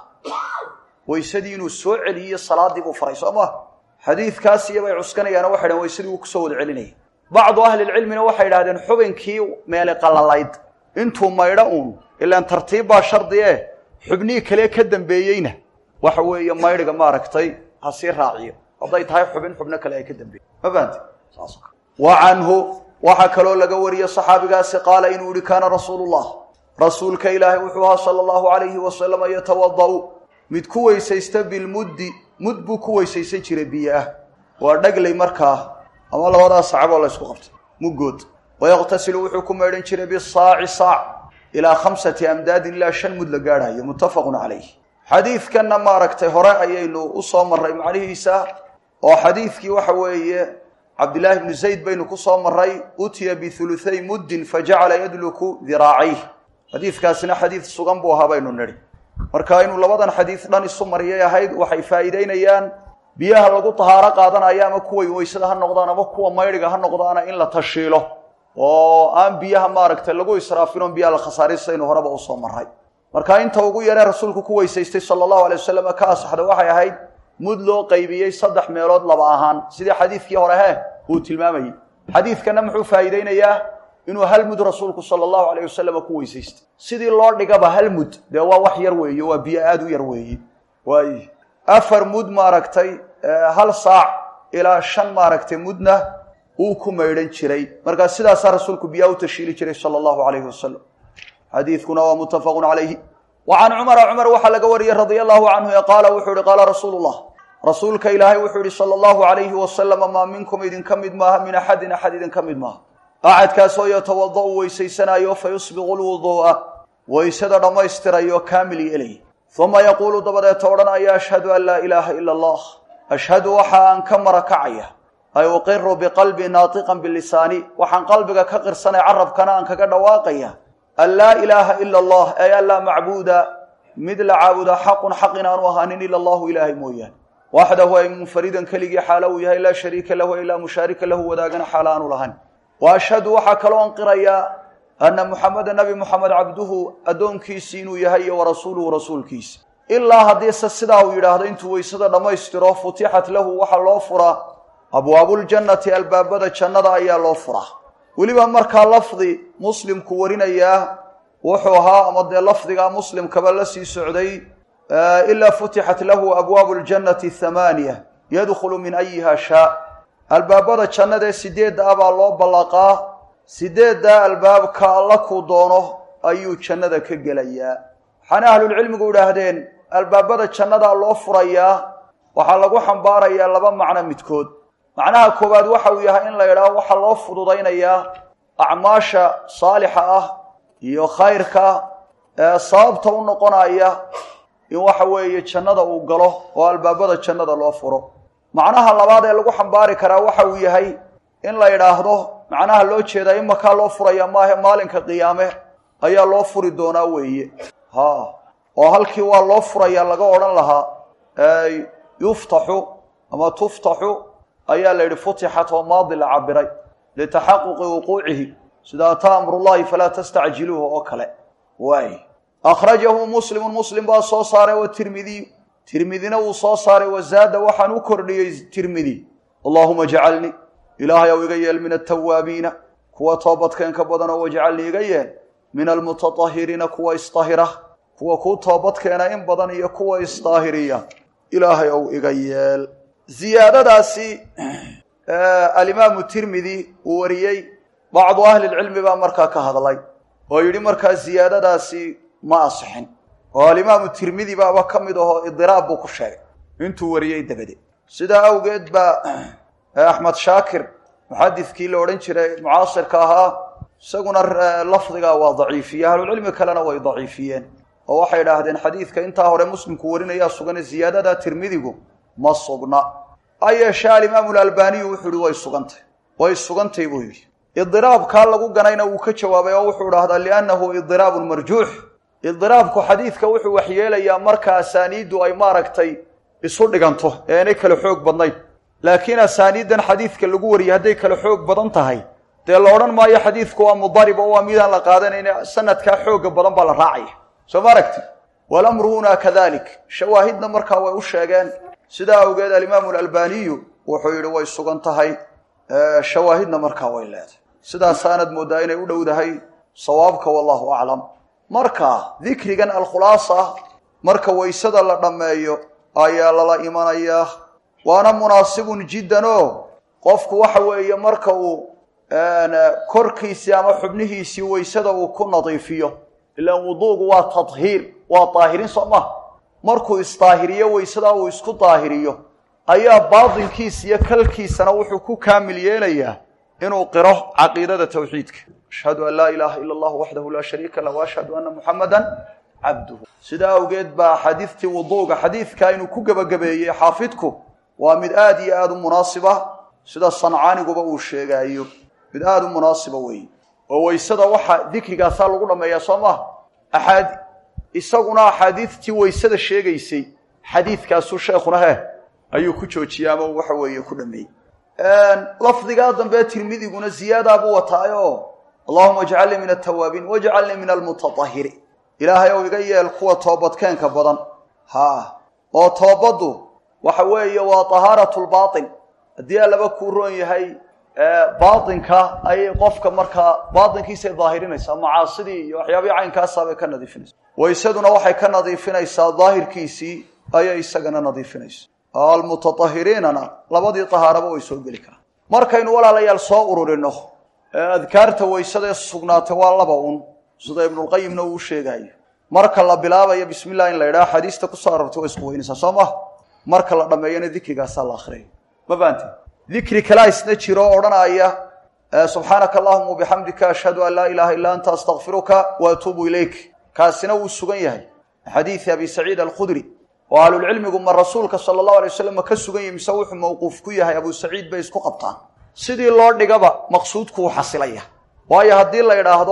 weysadii inuu soo celiyo salaadii buu faray soo ma xadiidkaas iyabay cuskanayaano waxay dhahen weysadii wuu kusoo wada celinaya bacdu ahlilcilmina waxay idhahdeen xubinkii meeli qalalayd intuu maydho uun ilaan tartiib baa shardi e xubnihii kale ka dambeeyeyna waxa weeye maydhiga maaragtay ha sii raaciyo hadday tahay xubin xubno kale ay ka dambeeyey ma fahanti saas wa canhu waxaa kaloo laga wariyey saxaabigaasi qaala inuu yihi kaana rasuulu llah rasuulka ilaahay wuxuu ahaa sala allahu alayhi wasalama yatawada'u mid ku weysaysta bilmuddi mud buu ku weysaysan jiray biyo ah waa dhaglay markaa ama labadaas sacaboo la ysku qabtay muggood wayaqtasilu wuxuu ku maydhan jiray bisaaci saac ilaa khamsati amdaadin ilaa shan mud la gaadhayo muttafaqun calayh xadiidkanna maaragtay hore ayaynu u soo marray macnihiisa oo xadiidkii waxa weeye cabdillaahi bnu zayd baynu ku soo marray utiya bihuluthay muddin fajacala yadluku diraacayh xadiidkaasina xadiid sugan buu ahaa baynu nidhi marka inuu labadan xadiid dhan isu mariyay ahayd waxay faa'iideynayaan biyaha lagu tahaaro qaadanayo ama kuway weysada ha noqdaan ama kuwa maydhiga ha noqdaana in la tashiilo oo aan biyaha maaragtay lagu israafin oon biyaha la khasaarin sidaynu horeba usoo marray marka inta ugu yaree rasuulku ku weysaystay sala allahu alay wasalam ka asaxda waxay ahayd mud loo qaybiyey saddex meelood laba ahaan sidii xadiidkii hore he uu tilmaamayey xadiidkana muxuu faa'iideynayaa inuu hal mud rasuulku sala allahu alayh wasalam ku weysaystay sidii loo dhigaba hal mud dee waa wax yar weeye waa biyo aada u yar weeye waay afar mud maaragtay hal saac ilaa shan maaragtay mudna uu ku maydhan jiray markaa sidaasaa rasuulku biyaha u tashiili jiray sala allahu alayhi wasalam xadiidkuna waa muttafaqun calayhi wa can cumara cumar waxaa laga wariyey radia allahu canhu ee qaala wuxuu ihi qaala rasuulu llah rasuulka ilaahay wuxuu yihi sala allahu alayhi wasalama maa minkum idinka mid maaha min axadin axad idinka mid maaha axadkaasoo yatawada'u weysaysanaayo fa yusbiqu lwuduu'a weysada dhammaystirayo kaamil yeelay uma yaquulu dabadeeta odhanaya ashhadu an laa ilaaha ila allah ashhadu waxa aan ka marakacaya ay uqiru biqalbi naatiqan bilisaani waxaan qalbiga ka qirsanay carabkana aan kaga dhawaaqaya an laa ilaaha ila allah ay an laa macbuuda mid la caabuda xaqun xaq inaanu ahaanin ila allahu ilaahay mooyaane waxdahu ay munfaridan keligii xaalo uu yahay laa shariika lahu ay laa mushaarika lahu wadaagana xaalo aanu lahayn wa ashhadu waxaa kaloo anqirayaa anna muxameda nabi muxamed cabduhu addoonkiisii inuu yahay iyo warasuuluhu rasuulkiisa ilaa haddiise sidaa uu yidhaahdo intuu weysada dhammaystiro futixat lahu waxaa loo furaa abwaabuljannati albaabada jannada ayaa loo furaa weliba markaa lafdi muslimku warinayaa wuxuu ahaa ama dee lafdigaa muslimkaba la sii socday ilaa futixat lahu abwaabu ljannati thamaaniya yadkhulu min ayiha shaa albaabada jannadaee sideedda ah baa loo ballaqaa sideeddaa albaabka alla kuu doono ayuu jannada ka gelayaa waxaana ahlulcilmigu idhaahdeen albaabada jannadaa loo furayaa waxaa lagu xambaarayaa laba macno midkood macnaha koowaad waxa uu yahay in la idhaho waxaa loo fududaynayaa acmaasha saalixa ah iyo khayrka ee sababta u noqonaya in waxa weeye jannada uu galo oo albaabada jannada loo furo macnaha labaad ee lagu xambaari karaa waxa uu yahay in la idhaahdo macnaha loo jeedaa imakaa loo furaya maahe maalinka qiyaame ayaa loo furi doonaa weeye ha oo halkii waa loo furaya laga odhan lahaa yuftaxu ama tuftaxu ayaa la yidhi futixat oo maadi la cabiray litaxaquqi wuquucihi sida ataa amrullahi falaa tastacjiluuhu oo kale waay akhrajahu muslimun muslim baa soo saaray wa tirmidiy tirmidina wuu soo saaray wazaada waxaan u kordhiyey tirmidi allahuma jcalnii ilaahay ow iga yeel min atawaabiina kuwa toobadkeenka badanoo wajcalnii iga yeel min almutaahiriina kuwa isdahira kuwa kuu toobadkeena in badan iyo kuwa isdaahiriya ilaahay ow iga yeel ziyaadadaasi alimaamu tirmidi uu wariyey bacdu ahlilcilmi baa markaa ka hadlay oo yidhi markaa ziyaadadaasi ma asixin oo alimaamu tirmidi baaba ka mid ahoo idiraab buu ku sheegay intuu wariyey dabadeed sidaa awgeed baa axmed shaakir muxadidkii la odhan jiray mucaasirka ahaa isaguna lafdigaa waa daciifiye ahlucilmi kalena way daciifiyeen oo waxay idhaahdeen xadiidka intaa hore muslimku warinayaa sugane ziyaadada tirmidigu ma sugna ha yeeshee alimaamu lalbaniyu wuxuu yihi way sugantay way sugantay buu yidhi idiraabkaa lagu ganayna wuu ka jawaabay oo wuxuu dhahdaa liannahu idiraabun marjuux idiraabku xadiidka wuxuu waxyeelayaa marka asaaniiddu ay maaragtay isu dhiganto ee aanay kala xoog badnayn laakiin asaaniiddan xadiidka lagu wariyay hadday kala xoog badan tahay dee la odhan maayo xadiidku waa mudarib oo waa midaan la qaadanayne sanadkaa xooga badan baa la raacaya soo ma aragti walamru hunaa kadalik shawaahidna markaa way u sheegeen sidaa awgeed alimaamu alalbaniyu wuxuu yidhi way sugan tahay shawaahidna markaa way leedahay sidaasaanad mooddaa inay u dhowdahay sawaabka wallahu aclam marka dikrigan alkhulaasa marka waysada la dhammeeyo ayaa lala imanayaa waana munaasibun jiddan oo qofku waxa weeye marka uu korkiisii ama xubnihiisii waysada uu ku nadiifiyo ilaan wuduugu waa tadhiir waa daahirin soo maha markuu isdaahiriyo waysadaa uu isku daahiriyo ayaa baatinkiisa iyo kalkiisana wuxuu ku kaamil yeelayaa inuu qiro caqiidada tawxiidka ashhadu an laa ilaaha ila allahu waxdahu laa shariika lah waashhadu anna muxamadan cabduhu sidaa awgeed baa xadiidtii wuduuga xadiidka inuu ku gebagabeeyey xaafidku waa mid aada iyo aada u munaasiba sida sancaaniguba uu sheegaayo mid aada u munaasiba weeye oo waysada waxa dikrigaasaa lagu dhammeeyaa soo maha axaad isaguna axaadiidtii waysada sheegaysay xadiidkaasuu sheekhuna heh ayuu ku joojiyey ama waxa weeye ku dhameeyey lafdigaa dambe tirmidiguna ziyaadaa buu wataayo allahuma ajcalnii min altawaabiin wajcalnii min almutatahiriin ilaahay ou iga yeel kuwa toobadkeenka badan ha oo toobaddu waxa weeye waa tahaaratu lbaatin haddii allaba kuu roon yahay baatinka ayay qofka markaa baatinkiisay daahirinaysaa macaasidii iyo waxyaabihii caynkaasa bay ka nadiifinaysa waysaduna waxay ka nadiifinaysaa daahirkiisii ayay isagana nadiifinaysa almutatahiriinana labadii tahaaraba way soo geli karaan markaynu walaalayaal soo ururino adkaarta waysadaee sugnaatay waa laba un sida ibnulqayimna uu sheegaayo marka la bilaabayo bismi illah in la yidhaha xadiista kusoo arortay way isku weynaysaa soo maha marka la dhammeeyana dikrigaasaa la akriyay ma faante dikri kalaa isna jiro o odhanaya subxaanaka allahuma wabixamdika ashhadu an laa ilaaha illa anta astakfiruka wa atuubu ilayk kaasina wuu sugan yahay xadiidi abi saciid alkhudri oo ahlulcilmigu ma rasuulka sala allahu alay wasalam ma ka sugan yahi mise wuxuu mawquuf ku yahay abu saciid bay isku qabtaan sidii loo dhigaba maqsuudku wuu xasilaya waayo haddii la idhaahdo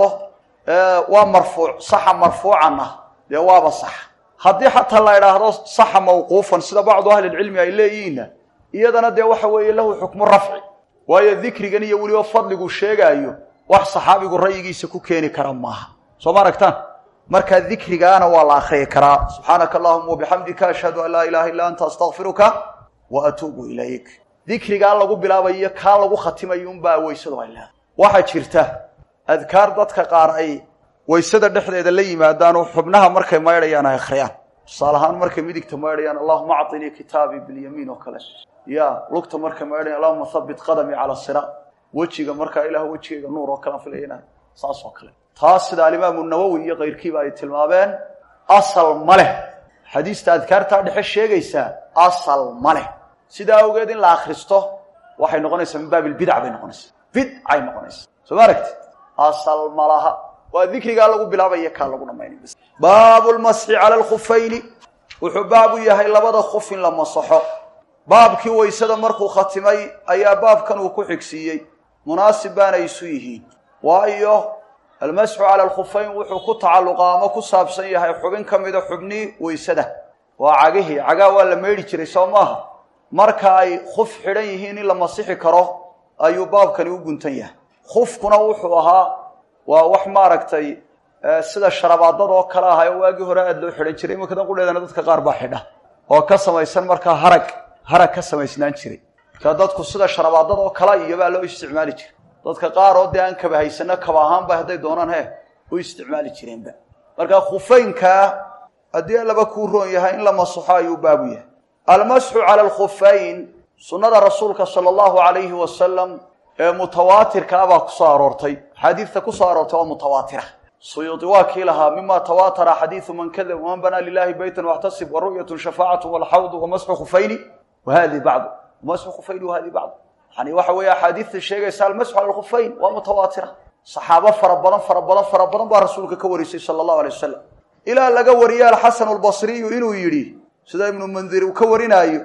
waa marfuuc saxa marfuucan ah dee waaba sax haddii xataa la idhaahdo saxa mawquufan sida bacdu ahlilcilmi ay leeyihiinna iyadana dee waxa weeye lahu xukmu rafci waayo dikrigan iyo weliba fadligu sheegaayo wax saxaabigu ra'yigiisa ku keeni kara maaha soo ma aragtaan markaa dikrigaana waa la akriyi karaa subxaanaka allahuma wabixamdika ashhadu an laa ilaha illa anta astakfiruka wa atuubu ilayk dikrigaa lagu bilaabayo kaa lagu khatimayo unbaa weysadu ay leedahay waxaa jirta adkaar dadka qaar ay waysada dhexdeeda la yimaadaanoo xubnaha markay maydhayaan ay akhriyaan tusaale ahaan markay midigta maydhayaan allahuma acطinii kitaabii bilyamiin oo kale ya lugta markay maydhayan allahuma habit qadamii cala siraat wejiga markaa ilah wejigayga nuur oo kalean filayna saas oo kale taas sida alimaamu nawowi iyo kayrkiiba ay tilmaameen asal ma leh xadiista adkaartaa dhexe sheegaysaa asal ma leh sidaa awgeed in la akristo waxay noqonaysaa min baabi lbidac bay noqonaysaa bidcay noqonaysaa soo ma aragti asal ma laha waa dikrigaa lagu bilaabaya kaa lagu dhamaynay baabu lmasxi cala alkhufayni wuxuu baabu yahay labada khuf in la masaxo baabkii waysada markuu khatimay ayaa baabkan uu ku xigsiiyey munaasib baana isu yihiin waayo almasxu cala alkhufayn wuxuu ku tacalluqaa ama ku saabsan yahay xubin ka mida xubnii waysada waa cagihii cagaa waa la meydhi jiray soo maaha marka ay khuf xidhan yihiin in la masixi karo ayuu baabkani u guntan yahay khufkuna wuxuu ahaa waa wax maaragtay sida sharabaadada oo kale ahay oo waagii hore aada loo xidhan jiray iminkadan qudheedana dadka qaar baa xidha oo ka samaysan markaa harag harag ka samaysnaan jiray marka dadku sida sharabaadada oo kale iyobaa loo isticmaali jiray dadka qaar oo dee aan kaba haysano kaba ahaanba hadday doonaan he u isticmaali jireenba marka khufaynkaa haddii laba kuu roon yahay in la masaxo ayuu baabu yahay almasxu cala alkhufayn sunnada rasuulka sala allahu alayhi wasalam ee mutawaatirka ah baa kusoo aroortay xaadiidta kusoo aroortay waa mutawaatira suyuudi waa kii lahaa mima tawaatara xadiidu man kadab waman banaa lilahi beytan waxtasib wa ru'yatu shafaacatu walxawdu wamasxu khufayni wahadi bacdu wamasxu khufayni wahadi bacdu yani waxa weeye axaadiidta sheegaysa almasxu cala alkhufayn waa mutawaatira saxaabo fara badan fara badan fara badan baa rasuulka ka warisay sala allahu alay wasalam ilaa laga wariye alxasanu albasriyu inuu yidhi sida ibnu mundir uu ka warinaayo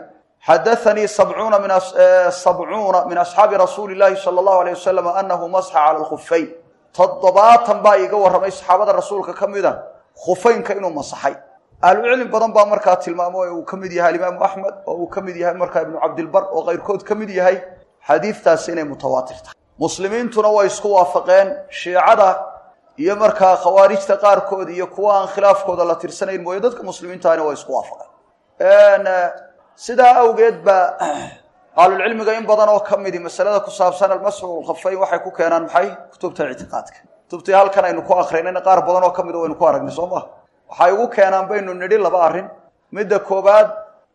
xadaanii sabcuuna min sabcuuna min asxaabi rasuuli llahi sala allahu alayh wasalam anahu masxa cala alkhufayn toddobaatan baa iiga warramay saxaabada rasuulka ka mida khufaynka inuu masaxay ahlucilmi badan baa markaa tilmaamo oo uu ka mid yahay alimaamu axmed oo uu ka mid yahay markaa ibnu cabdilbar oo keyrkood ka mid yahay xadiidtaasi inay mutawaatir tahay muslimiintuna way isku waafaqeen shiicada iyo markaa khawaarijta qaarkood iyo kuwa aan khilaafkooda la tirsanayn mooye dadka muslimiintahana way isku waafaqeen sidaa awgeed baa ahlulcilmiga in badan oo ka midi masalada ku saabsan almasxu lkhafayn waxay ku keenaan maxay kutubta ictiqaadka kutubtii halkan aynu ku akrinayna qaar badan oo ka mida waynu ku aragnay soo maha waxay ugu keenaan baynu nidhi laba arrin midda koobaad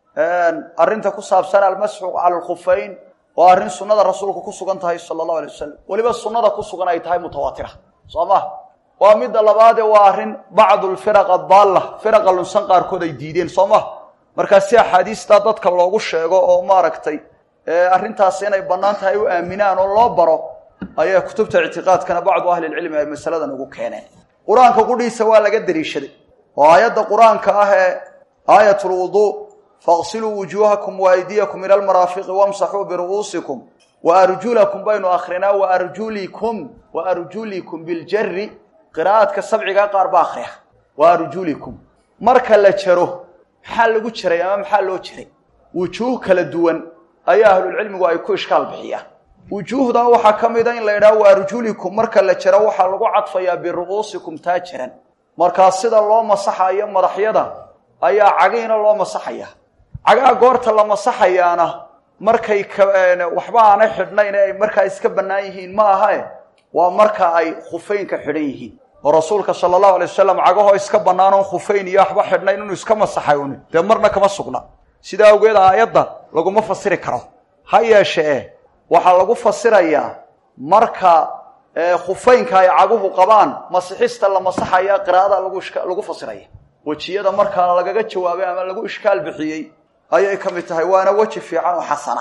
arrinta ku saabsan almasxu cala alkhufayn waa arrin sunnada rasuulku ku sugan tahay sala allahu alay wasalam weliba sunnada ku sugan ay tahay mutawaatira soo ma waa midda labaadee waa arrin bacdu lfiraq adaalla firaqa lunsan qaarkood ay diideen soo ma markaa si axaadiistaa dadka loogu sheego oo maaragtay arrintaasi inay bannaan tahay u aaminaan oo loo baro ayaa kutubta ictiqaadkana bacdu ahlilcilmi ay masaladan ugu keeneen qur-aanka qudhiisa waa laga daliishaday oo aayadda qur-aanka ah ee aayat lwuduu faqsiluu wujuuhakum waaydiyakum ila almaraafiqi wamsaxuu biru'uusikum wa arjulakum baynu akrinaa wa arjulikum wa arjulikum biljari qiraa'adka sabcigaa qaar ba akriya wa arjulikum marka la jaro maxaa lagu jiray ama maxaa loo jiray wujuuh kala duwan ayaa ahlulcilmigu ay ku ishkaal bixiyaan wujuuhdan waxaa ka mida in la yidhaha wa arjulikum marka la jaro waxaa lagu cadfayaa biru'uusikum taa jiran markaa sida loo masaxayo madaxyada ayaa cagiina loo masaxaya cagaha goorta la masaxayaana markay waxba aanay xidhnayn ee ay markaa iska bannaan yihiin ma ahae waa marka ay khufeynka xidhan yihiin oo rasuulka sala allahu alay wasalam cagahoo iska bannaan oon khufeyn iyo waxba xidhnayn inuu iska masaxay un dee marna kama sugna sidaa awgeed aayadda laguma fasiri karo ha yeeshee waxaa lagu fasirayaa marka khufeynka ay caguhu qabaan masixista la masaxaya qiraa'ada lagu fasiraya wejiyada markaa lagaga jawaabay ama lagu ishkaal bixiyey ayay ka mid tahay waana weji fiican oo xasana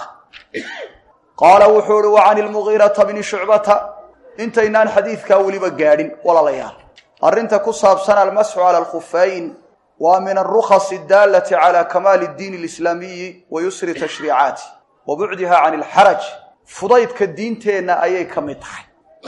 qaala wuxuu uhi wa can ilmugiirata bni shucbata intaynaan xadiidkaa weliba gaadhin walaalayaal arrinta ku saabsan almasxu cala alkhufeyn waa min alrukhasi adaalati cala kamaali اddiin alislaamiyi wa yusri tashriicaati wa bucdiha can ilxaraj fudaydka diinteenna ayay ka mid tahay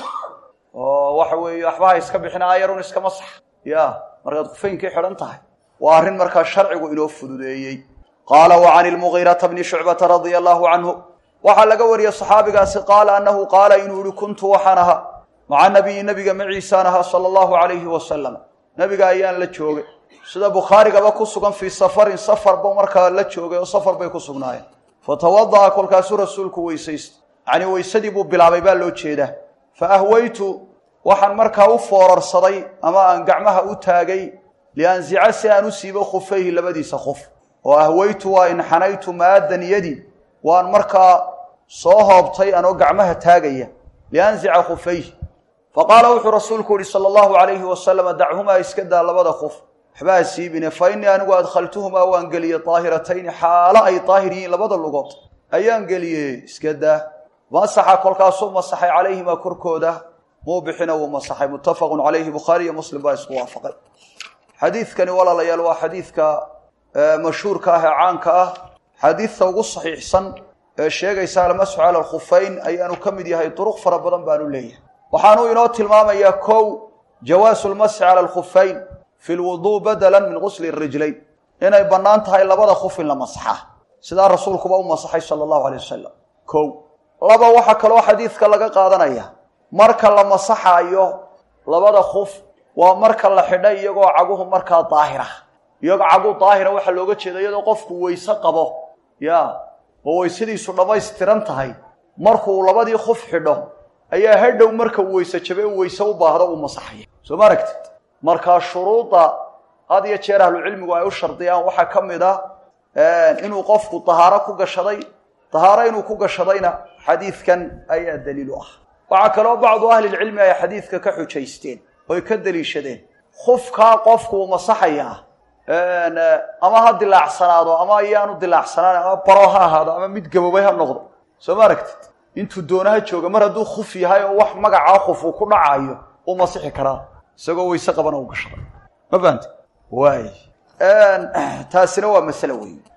oo waxa weeye waxbaha iska bixin aayarun iska masax ya markaad khufeynkii xidhan tahay waa arrin markaa sharcigu inoo fududeeyey qaala wa can ilmugiirata bni shucbata radia allahu canhu waxaa laga wariyey saxaabigaasi qaala annahu qaala inuu yihi kuntu waxaan ahaa maca nabiyi nabiga maciisaan ahaa sala allahu calayhi wasalam nabiga ayaan la joogay sida bukhaarigaba ku sugan fii safarin safarba markaa la joogay oo safar bay ku sugnaayeen fatawada'a kolkaasuu rasuulku weysaysta yacnii weysadii buu bilaabay baa loo jeedaa fa ahwaytu waxaan markaa u foorarsaday ama aan gacmaha u taagay lianzica si aan u siibo khufayhi labadiisa khuf oo ahwaytu waa inxanaytu maaddan yadi waan markaa soo hoobtay anoo gacmaha taagaya lianzica khufayhi fa qaala wuxuu rasuulku yihi sala allahu calayhi wasalama dachumaa iska daa labada khuf waxbaa siibine fa innii anigu adkhaltuhumaa waan geliyey daahiratayni xaalo ay daahir yihiin labada lugood ayaan geliyey iska daa masaxa kolkaasuu masaxay calayhimaa korkooda muu bixina wuu masaxay muttafaqun calayhi bukhaari iyo muslim baa isku waafaqay xadiidkani walaalayaal waa xadiidka mashhuurka ah ee caanka ah xadiidta ugu saxiixsan ee sheegaysa almasxu cala alkhufeyn ayaanu ka mid yahay duruq fara badan baanu leeyahay waxaanuu inoo tilmaamayaa kow jawaasu lmasxi cala alkhufeyn fi lwuduu badalan min gusli rijlayn inay bannaan tahay labada khuf in la masaxaa sidaa rasuulkuba u masaxay sala allahu alay wasalam kow laba waxaa kaloo xadiidka laga qaadanaya marka la masaxaayo labada khuf waa marka la xidhay iyagoo caguhu markaa daahira iyagoo cagu daahira waxaa looga jeeda iyadoo qofku weyse qabo ya oo weysadiisu dhammaystiran tahay markuu labadii khuf xidho ayaa hadhow marka uu weyse jabe u weyse u baahdo uu masaxaya soo ma aragtid markaa shuruudda had iyo jeer ahlucilmigu ay u shardiyaan waxaa ka mid a inuu qofku dahaaro ku gashaday dahaaro inuu ku gashadayna xadiidkan ayaa daliil u ah waxaa kaloo bacdu ahlilcilmi ay xadiidka ka xujaysteen oy ka deliishadeen khufkaa qofku uu masaxayaa ama ha dilaacsanaado ama ayaanu dilaacsanaan ama baro ha ahaado ama mid gaboobay ha noqdo soo ma aragtid intuu doonaha jooga mar hadduu khuf yahay oo wax magacaa khuf uu ku dhacaayo uu masixi karaa isagoo weyse qabana u gashaday ma fahamte waay taasina waa masale weyn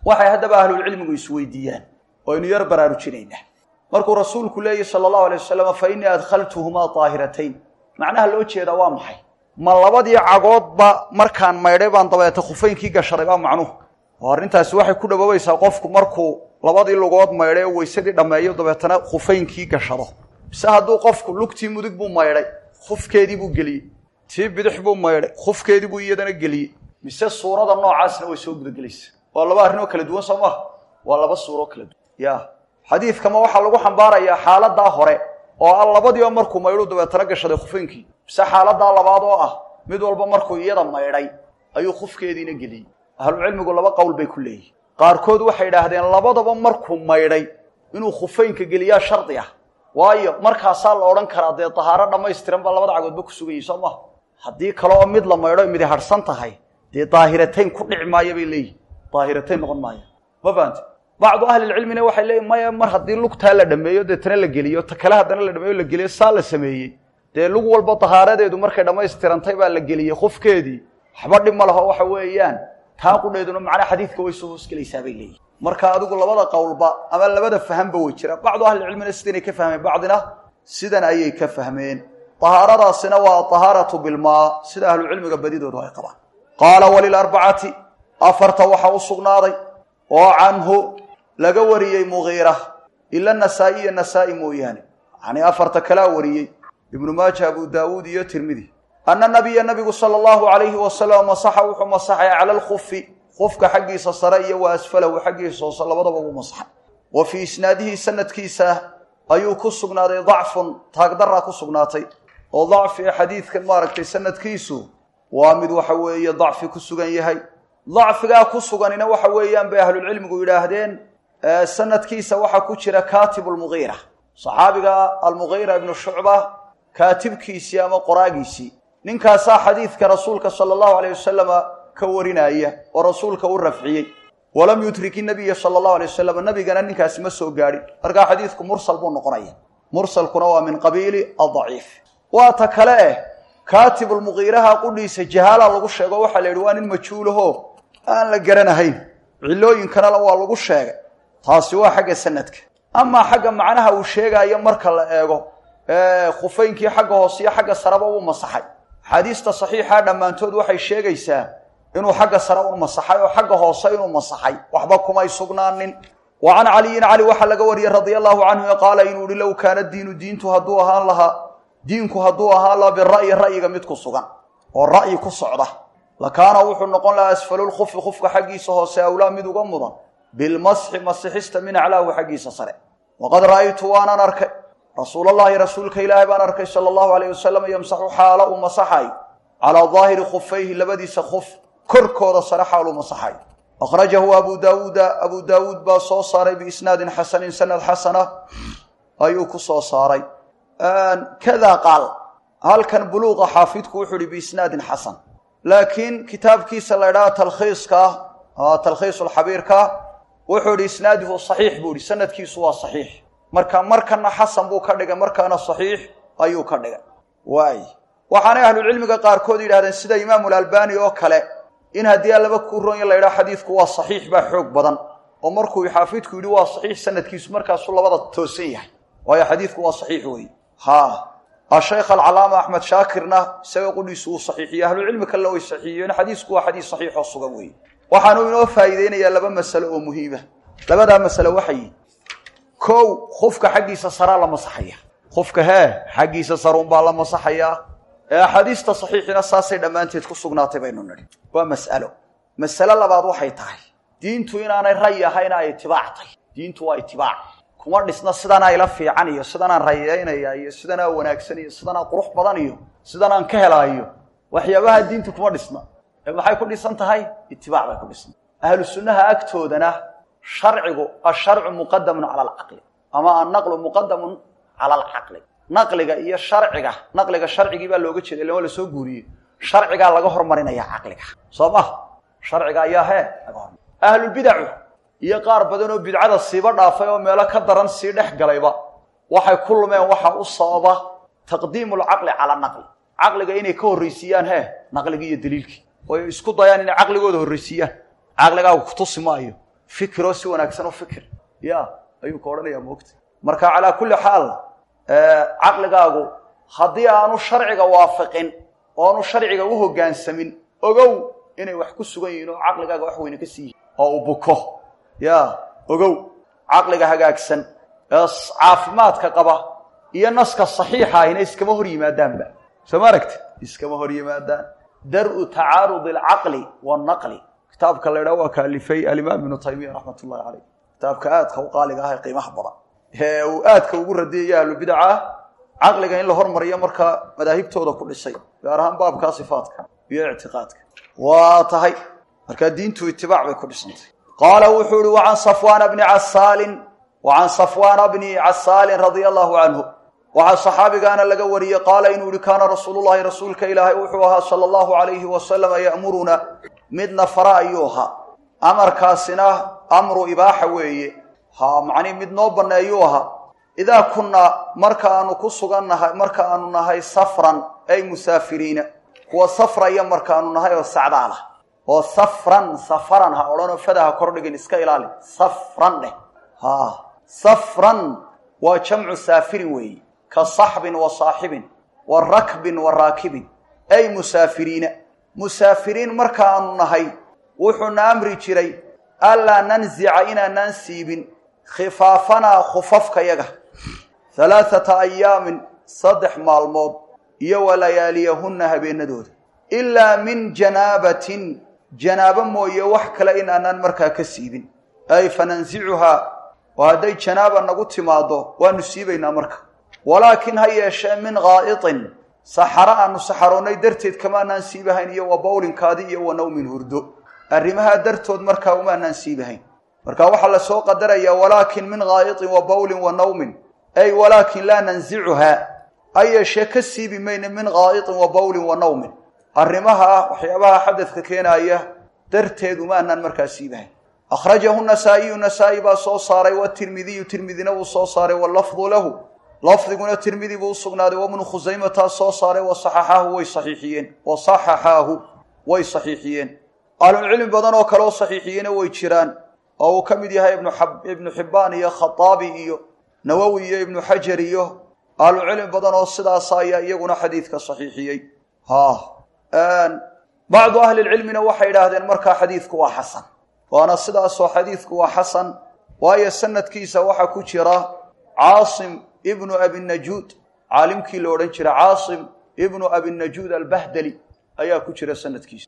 waxay haddaba ahlulcilmigu isweydiiyaan waynu yar baraarujinaynaa markuu rasuulku leeyahy sala allahu alay wasalam fa innii adkhaltuhumaa daahiratayn macnaha loo jeedaa waa maxay ma labadii cagoodba markaan maydhay baan dabeeta khufaynkii gashaday baa macnuhu oo arrintaasi waxay ku dhawoobaysaa qofku markuu labadii lugood maydhay oo weysadii dhammeeyo dabeetana khufaynkii gashado mise hadduu qofku lugtii mudug buu maydhay khufkeedii buu geliyey tii bidix buu maydhay khufkeedii buu iyadana geliyey mise suurada noocaasna way soo gudagelaysa waa laba arrinoo kala duwan soo maha waa laba suuroo kala duwan ya xadiidkama waxaa lagu xambaarayaa xaaladaa hore oo ah labadiiba markuu maydhuu dabeetana gashaday khufaynkii mise xaaladaa labaad oo ah mid walba markuu iyada maydhay ayuu khufkeediina geliyey ahlucilmigu laba qowl bay ku leeyihin qaarkood waxay idhaahdeen labadaba markuu maydhay inuu khufaynka geliyaa shardi ah waayo markaasaa la odhan karaa dee dahaaro dhammaystiran baa labada cagoodba ku sugayay soo maha haddii kale oo mid la maydho midi harhsan tahay dee daahiratayn ku dhici maayo bay leeyihin daahiratayn noqon maayo ma fahamte bacdu ahlilcilmina waxay leeyihin maya mar haddii lugtaa la dhameeyo deetana la geliyo ta kale haddana la dhameeyo la geliyo saa la sameeyey dee lug walba dahaaradeedu markay dhammaystirantay baa la geliyey khufkeedii waxba dhib ma laho waxa weeyaan taa qudheeduna macnaa xadiidka way soo hoosgelaysaa bay leeyihin marka adigu labada qowlba ama labada fahanba way jiraan bacdu ahlicilmina sidanay ka fahmeen bacdina sidan ayay ka fahmeen dahaaradaasina waa dahaaratu bilmaa sida ahlucilmiga badidoodu ay qabaan qaala walilarbacati afarta waxaa u sugnaaday oo canhu laga wariyey mugiira ila nasaa'iya nasaa'i mooyaane yacnii afarta kalaa wariyey ibnu maaja abu daawuud iyo tirmidi ana nabiya nabigu sala allahu alayhi wasalam masaxa wuxuu masaxay cala alkufi kufka xaggiisa sare iyo wa asfalahu xaggiisa hoose labadaba wuu masaxay wa fii isnaadihi sanadkiisa ayuu ku sugnaaday dacfun taagdaraa ku sugnaatay oo dacfi xadiidkan maaragtay sanadkiisu waa mid waxa weeye dacfi ku sugan yahay dacfigaa ku suganina waxa weeyaan bay ahlulcilmigu yidhaahdeen sanadkiisa waxaa ku jira kaatibu lmugiira saxaabiga almugiira ibnu shucba kaatibkiisii ama qoraagiisii ninkaasaa xadiidka rasuulka sala allahu alayh wasalama ka warinaya oo rasuulka u rafciyey walam yudrik inabiya sala allahu alay wasalam nabigana ninkaasi ma soo gaadhin markaa xadiidku mursal buu noqonaya mursalkuna waa min qabiili adaciif waa ta kale eh kaatibulmugiiraha qudhiisa jahaala lagu sheego waxaa la yidhi waa nin majhuulaho aan la garanahayn cilooyinkanala waa lagu sheegay taasi waa xagga sanadka amaa xagga macnaha uu sheegaayo marka la eego khufaynkii xagga hoose iyo xagga sareba uu masaxay axaadiista saxiixa dhammaantood waxay sheegaysaa inuu xagga sare u masaxay oo xagga hoose inuu masaxay waxba kumay sugnaanin wa can caliyin cali waxaa laga wariyey radia allahu canhu qaala inuu ihi low kaana diinu diintu hadduu ahaan lahaa diinku hadduu ahaan lahaa bira'yi ra'yiga mid ku sugan oo ra'yi ku socda lakaana wuxuu noqon lahaa asfalulkufi kufka xaggiisa hoose awlaa mid uga mudan bilmasxi masixista min aclaahu xaggiisa sare waqad ra'aytu waanaan arkay rasuulallaahi rasuulka ilaahay baan arkay sala allahu alayh wasalam yamsaxu xaala uu masaxay calaa daahiri khufayhi labadiisa khuf korkooda sare xaaluu masaxay akhrajahu abu daawuuda abu daawuud baa soo saaray biisnaadin xasanin sanad xasana ayuu ku soo saaray kada qaal halkan buluuqa xaafidku wuxuu ihi biisnaadin xasan laakiin kitaabkiisa la ydhaha talkhiiska talkhiisulxabiirka wuxuu ihi isnaaduhu saxiix buu ihi sanadkiisu waa saxiix marka markana xasan buu ka dhigay markaana saxiix ayuu ka dhigay waay waxaanay ahlucilmiga qaarkood yidhahdeen sida imaamulalbani oo kale in haddii allaba ku ronya la ydhaha xadiidku waa saxiix baa xoog badan oo markuu xaafidku yidhi waa saxiix sanadkiisu markaasuu labada toosan yahay waayo xadiidku waa saxiix wey ha ashaykh alcalaama axmed shaakirna isaga qudhiisu uu saxiixiyo ahlucilmi kalena way saxiixiyeen xadiisku waa xadiis saxiix oo sugan weeye waxaanu inoo faa'iideynayaa laba masalo oo muhiima labadaa masale waxay kow khufka xaggiisa saraa la masaxaya khufka hee xaggiisa saruunbaa la masaxayaa ee axaadiista saxiixina saasay dhammaanteed ku sugnaatay baynu nidhi waa mas'alo masale labaad waxay tahay diintu inaanay ray ahayna ay itibaac tahy diintu waa itibaac kuma dhisna sidanaa ila fiican iyo sidanaan rayeynaya iyo sidanaa wanaagsan iyo sidanaa qurux badan iyo sidanaan ka helaayo waxyaabaha diintu kuma dhisna ee maxay ku dhisan tahay itibaac bay ku dhisna ahlu sunnaha agtoodana sharcigu asharcu muqadamun cala alcaqli ama annaqlu muqadamun cala alcaqli naqliga iyo sharciga naqliga sharcigii baa looga jeeda ilaa waa lasoo guuriyey sharcigaa laga hormarinaya caqliga soo ma sharciga ayaa hee laga hormar ahlulbidacu iyo qaar badan oo bidcada siiba dhaafay oo meelo ka daran sii dhex galayba waxay ku lumeen waxa u sababa taqdiimu lcaqli cala naqli caqliga inay ka horraysiiyaan hee naqligii iyo daliilkii oy isku dayaan inay caqligooda horraysiiyaan caqligaagu kutusi maayo fikiroo si wanaagsan u fikir ya ayuu ka odhanayaa moogta marka calaa kulli xaal caqligaagu haddii aanu sharciga waafaqin oo aanu sharciga u hoggaansamin ogow inay wax ku sugan yihiin oo caqligaaga wax weyne ka sii yihin oo uu buko ya ogow caqliga hagaagsan ee caafimaadka qaba iyo naska saxiixa ahina iskama hor yimaadaanba soo ma aragti iskama hor yimaadaan dar-u tacaarud alcaqli wannaqli kitaabka la ydhaha waa ka alifay alimaam ibnu taymiya raxmat ullahi caleyh kitaabka aadka u qaaliga ah ee qiimaha badan ee uu aadka ugu radiyaya ahlubidaca caqliga in la hormariyo markaa madaahibtooda ku dhisay gaar ahaan baabkaa sifaadka iyo ictiqaadka waa tahay markaa diintu itibaac bay ku dhisantay qaala wuxuu ihi wacan safwaana bni casaalin wacan safwaana bni casaalin radia allahu canhu waxaa saxaabigaana laga wariyey qaala inuu yihi kaana rasuulullahi rasuulka ilaahay wuxuu ahaa sala allahu alayhi wasalama ya'muruna midna fara ayuu ahaa amarkaasina amru ibaaxa weeye ha macnii mid noo banneeyuu ahaa idaa kunnaa marka aanu ku sugannahay marka aanu nahay safran ay musaafiriina kuwa safraya markaanu nahay oo sacdaalah oo safran safaran ha odhanoo fadaha kordhigin iska ilaali safran dheh ha safran waa jamcu saafirin weeye ka saxbin wa saaxibin wa rakbin wa raakibin ay musaafiriina musaafiriin markaanu nahay wuxuuna amri jiray allaa nanzica inaanaan siibin khifaafanaa khufafkayaga halaathata ayaamin saddex maalmood iyo walayaaliyahunna habeenadooda ilaa min janaabatin janaabo mooye wax kale in aanaan markaa ka siibin ay fanansicuhaa oo hadday janaaba nagu timaaddo waanu siibaynaa marka walaakin ha yeeshee min qaa'itin saxaro aanu saxaroonnay darteed kamaanaan siibahayn iyo wa bawlinkaadi iyo wa nawmin hurdo arrimahaa dartood markaa umaanaan siibahayn marka waxaa la soo qadarayaa walaakin min qaa'itin wa bawlin wa nawmin ay walaakin laa nansicuhaa ha yeeshee ka siibi mayna min qaa'itin wa bawlin wa nawmin arrimaha ah waxyaabaha xadadka keenaaya darteed umaanaan markaa siibahayn akhrajahu nasaa'iyu nasaa-i baa soo saaray watirmidiyu tirmidina wuu soo saaray wallafdu lahu lafdiguna tirmidi buu usugnaaday wabnu khusaymataa soo saaray wa saxaxaahu way saxiixiyeen wa saxaxaahu way saxiixiyeen ahlucilmi badan oo kale oo saxiixiyena way jiraan oo uu ka mid yahay ibnu xibbaan iyo khataabi iyo nawowi iyo ibnu xajar iyo ahlucilmi badan oo sidaasa ayaa iyaguna xadiidka saxiixiyey ha bacdu ahlilcilmina waxay idhaahdeen markaa xadiidku waa xasan waana sidaasoo xadiidku waa xasan waayo sanadkiisa waxaa ku jira caasim ibnu abinajuud caalimkii la odhan jira caasim ibnu abinajuud albahdali ayaa ku jira sanadkiisa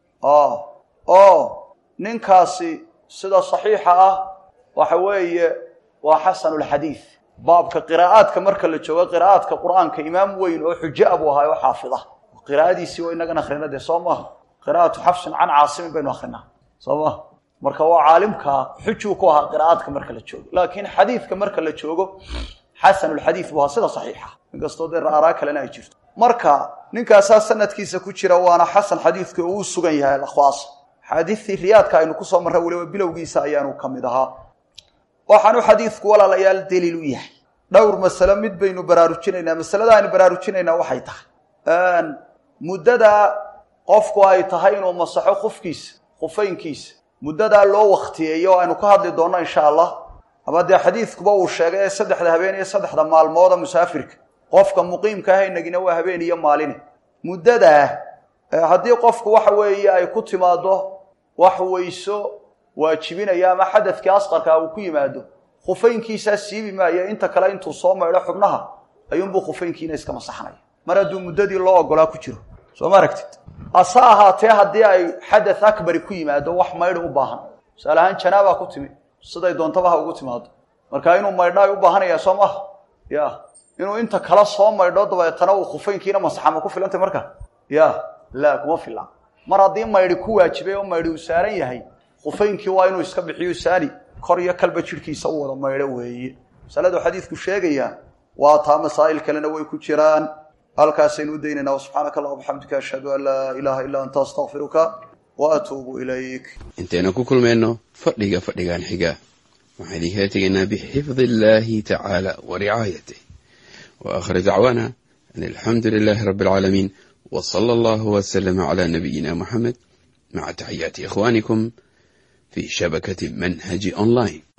oo ninkaasi sida saxiixa ah waxa weeye waa xasanulxadiid baabka qiraa'aadka marka la joogo qiraa'aadka qur'aanka imaam weyn oo xujo a buu ahaa oo xaafida qiraa'adiisii oo inagan akrina dee soo maaha qiraa'atu xafsin can caasimin baynu akrinaa soo maha marka waa caalimkaa xujuu ku ahaa qiraa'aadka marka la joogo laakiin xadiidka marka la joogo xasanulxadiid buu ahaa sida saxiixa inkastoo dee ra'araa kalena ay jirto marka ninkaasaa sanadkiisa ku jira waana xasan xadiidka uu sugan yahay alakhwaas xaadiistii riyaadka aynu kusoo marray weliba bilowgiisa ayaanu ka mid ahaa waxaanu xadiidku walaalayaal daliil u yahay dhowr masale mid baynu baraarujinaynaa masalada aynu baraarujinaynaa waxay tahay muddada qofku ay tahay inuu masaxo khufkiisa khufaynkiisa muddadaa loo waktiyeeyo oo aynu ka hadli doonno insha allah ama dee xadiidkuba uu sheegay ee saddexda habeen iyo saddexda maalmooda musaafirka qofka muqiimka ahaynagina waa habeen iyo maaline muddadaa haddii qofku waxa weeye ay ku timaado wax weyso waajibinaya ama xadadkii asqarkaa uu ku yimaado khufaynkiisaa siibi maayo inta kale intuu soo maydho xubnaha ayuunbuu khufaynkiina iska masaxnaya mar hadduu muddadii loo ogolaa ku jiro soo ma aragtid hase ahaatee haddii ay xadath akbari ku yimaado wax maydhi u baahan tusaale ahaan janaabaa ku timi siday doontaba ha ugu timaado marka inuu maydho ay u baahanaya soo maaha ya inuu inta kala soo maydho dabeetana uu khufaynkiina masaxa ma ku filantay marka ya laa kuma fila mar haddii maydhi ku waajibay oo maydhi uu saaran yahay khufaynkii waa inuu iska bixiyo saani kor iyo kalba jidhkiisa u wada maydho weeye masaladu xadiidku sheegayaa waa taa masaa'il kalena way ku jiraan halkaasaynu u daynaynaa wasubxaanaka allah bxamdika ashhadu an laa ilaaha illaa anta astakfiruka wa atuubu ilayk intaynu ku kulmayno fadhiga fadhigan xiga waxaan idinkala tegaynaa bixifdi illaahi tacaala wa ricaayatih wa aakhir dacwaana an alxamdu lilaahi rabbi alcaalamiin w sala allahu wslama cla nabiyina muxamed maca taxiyaati ikhwanikum في شبكة منهج أونلاين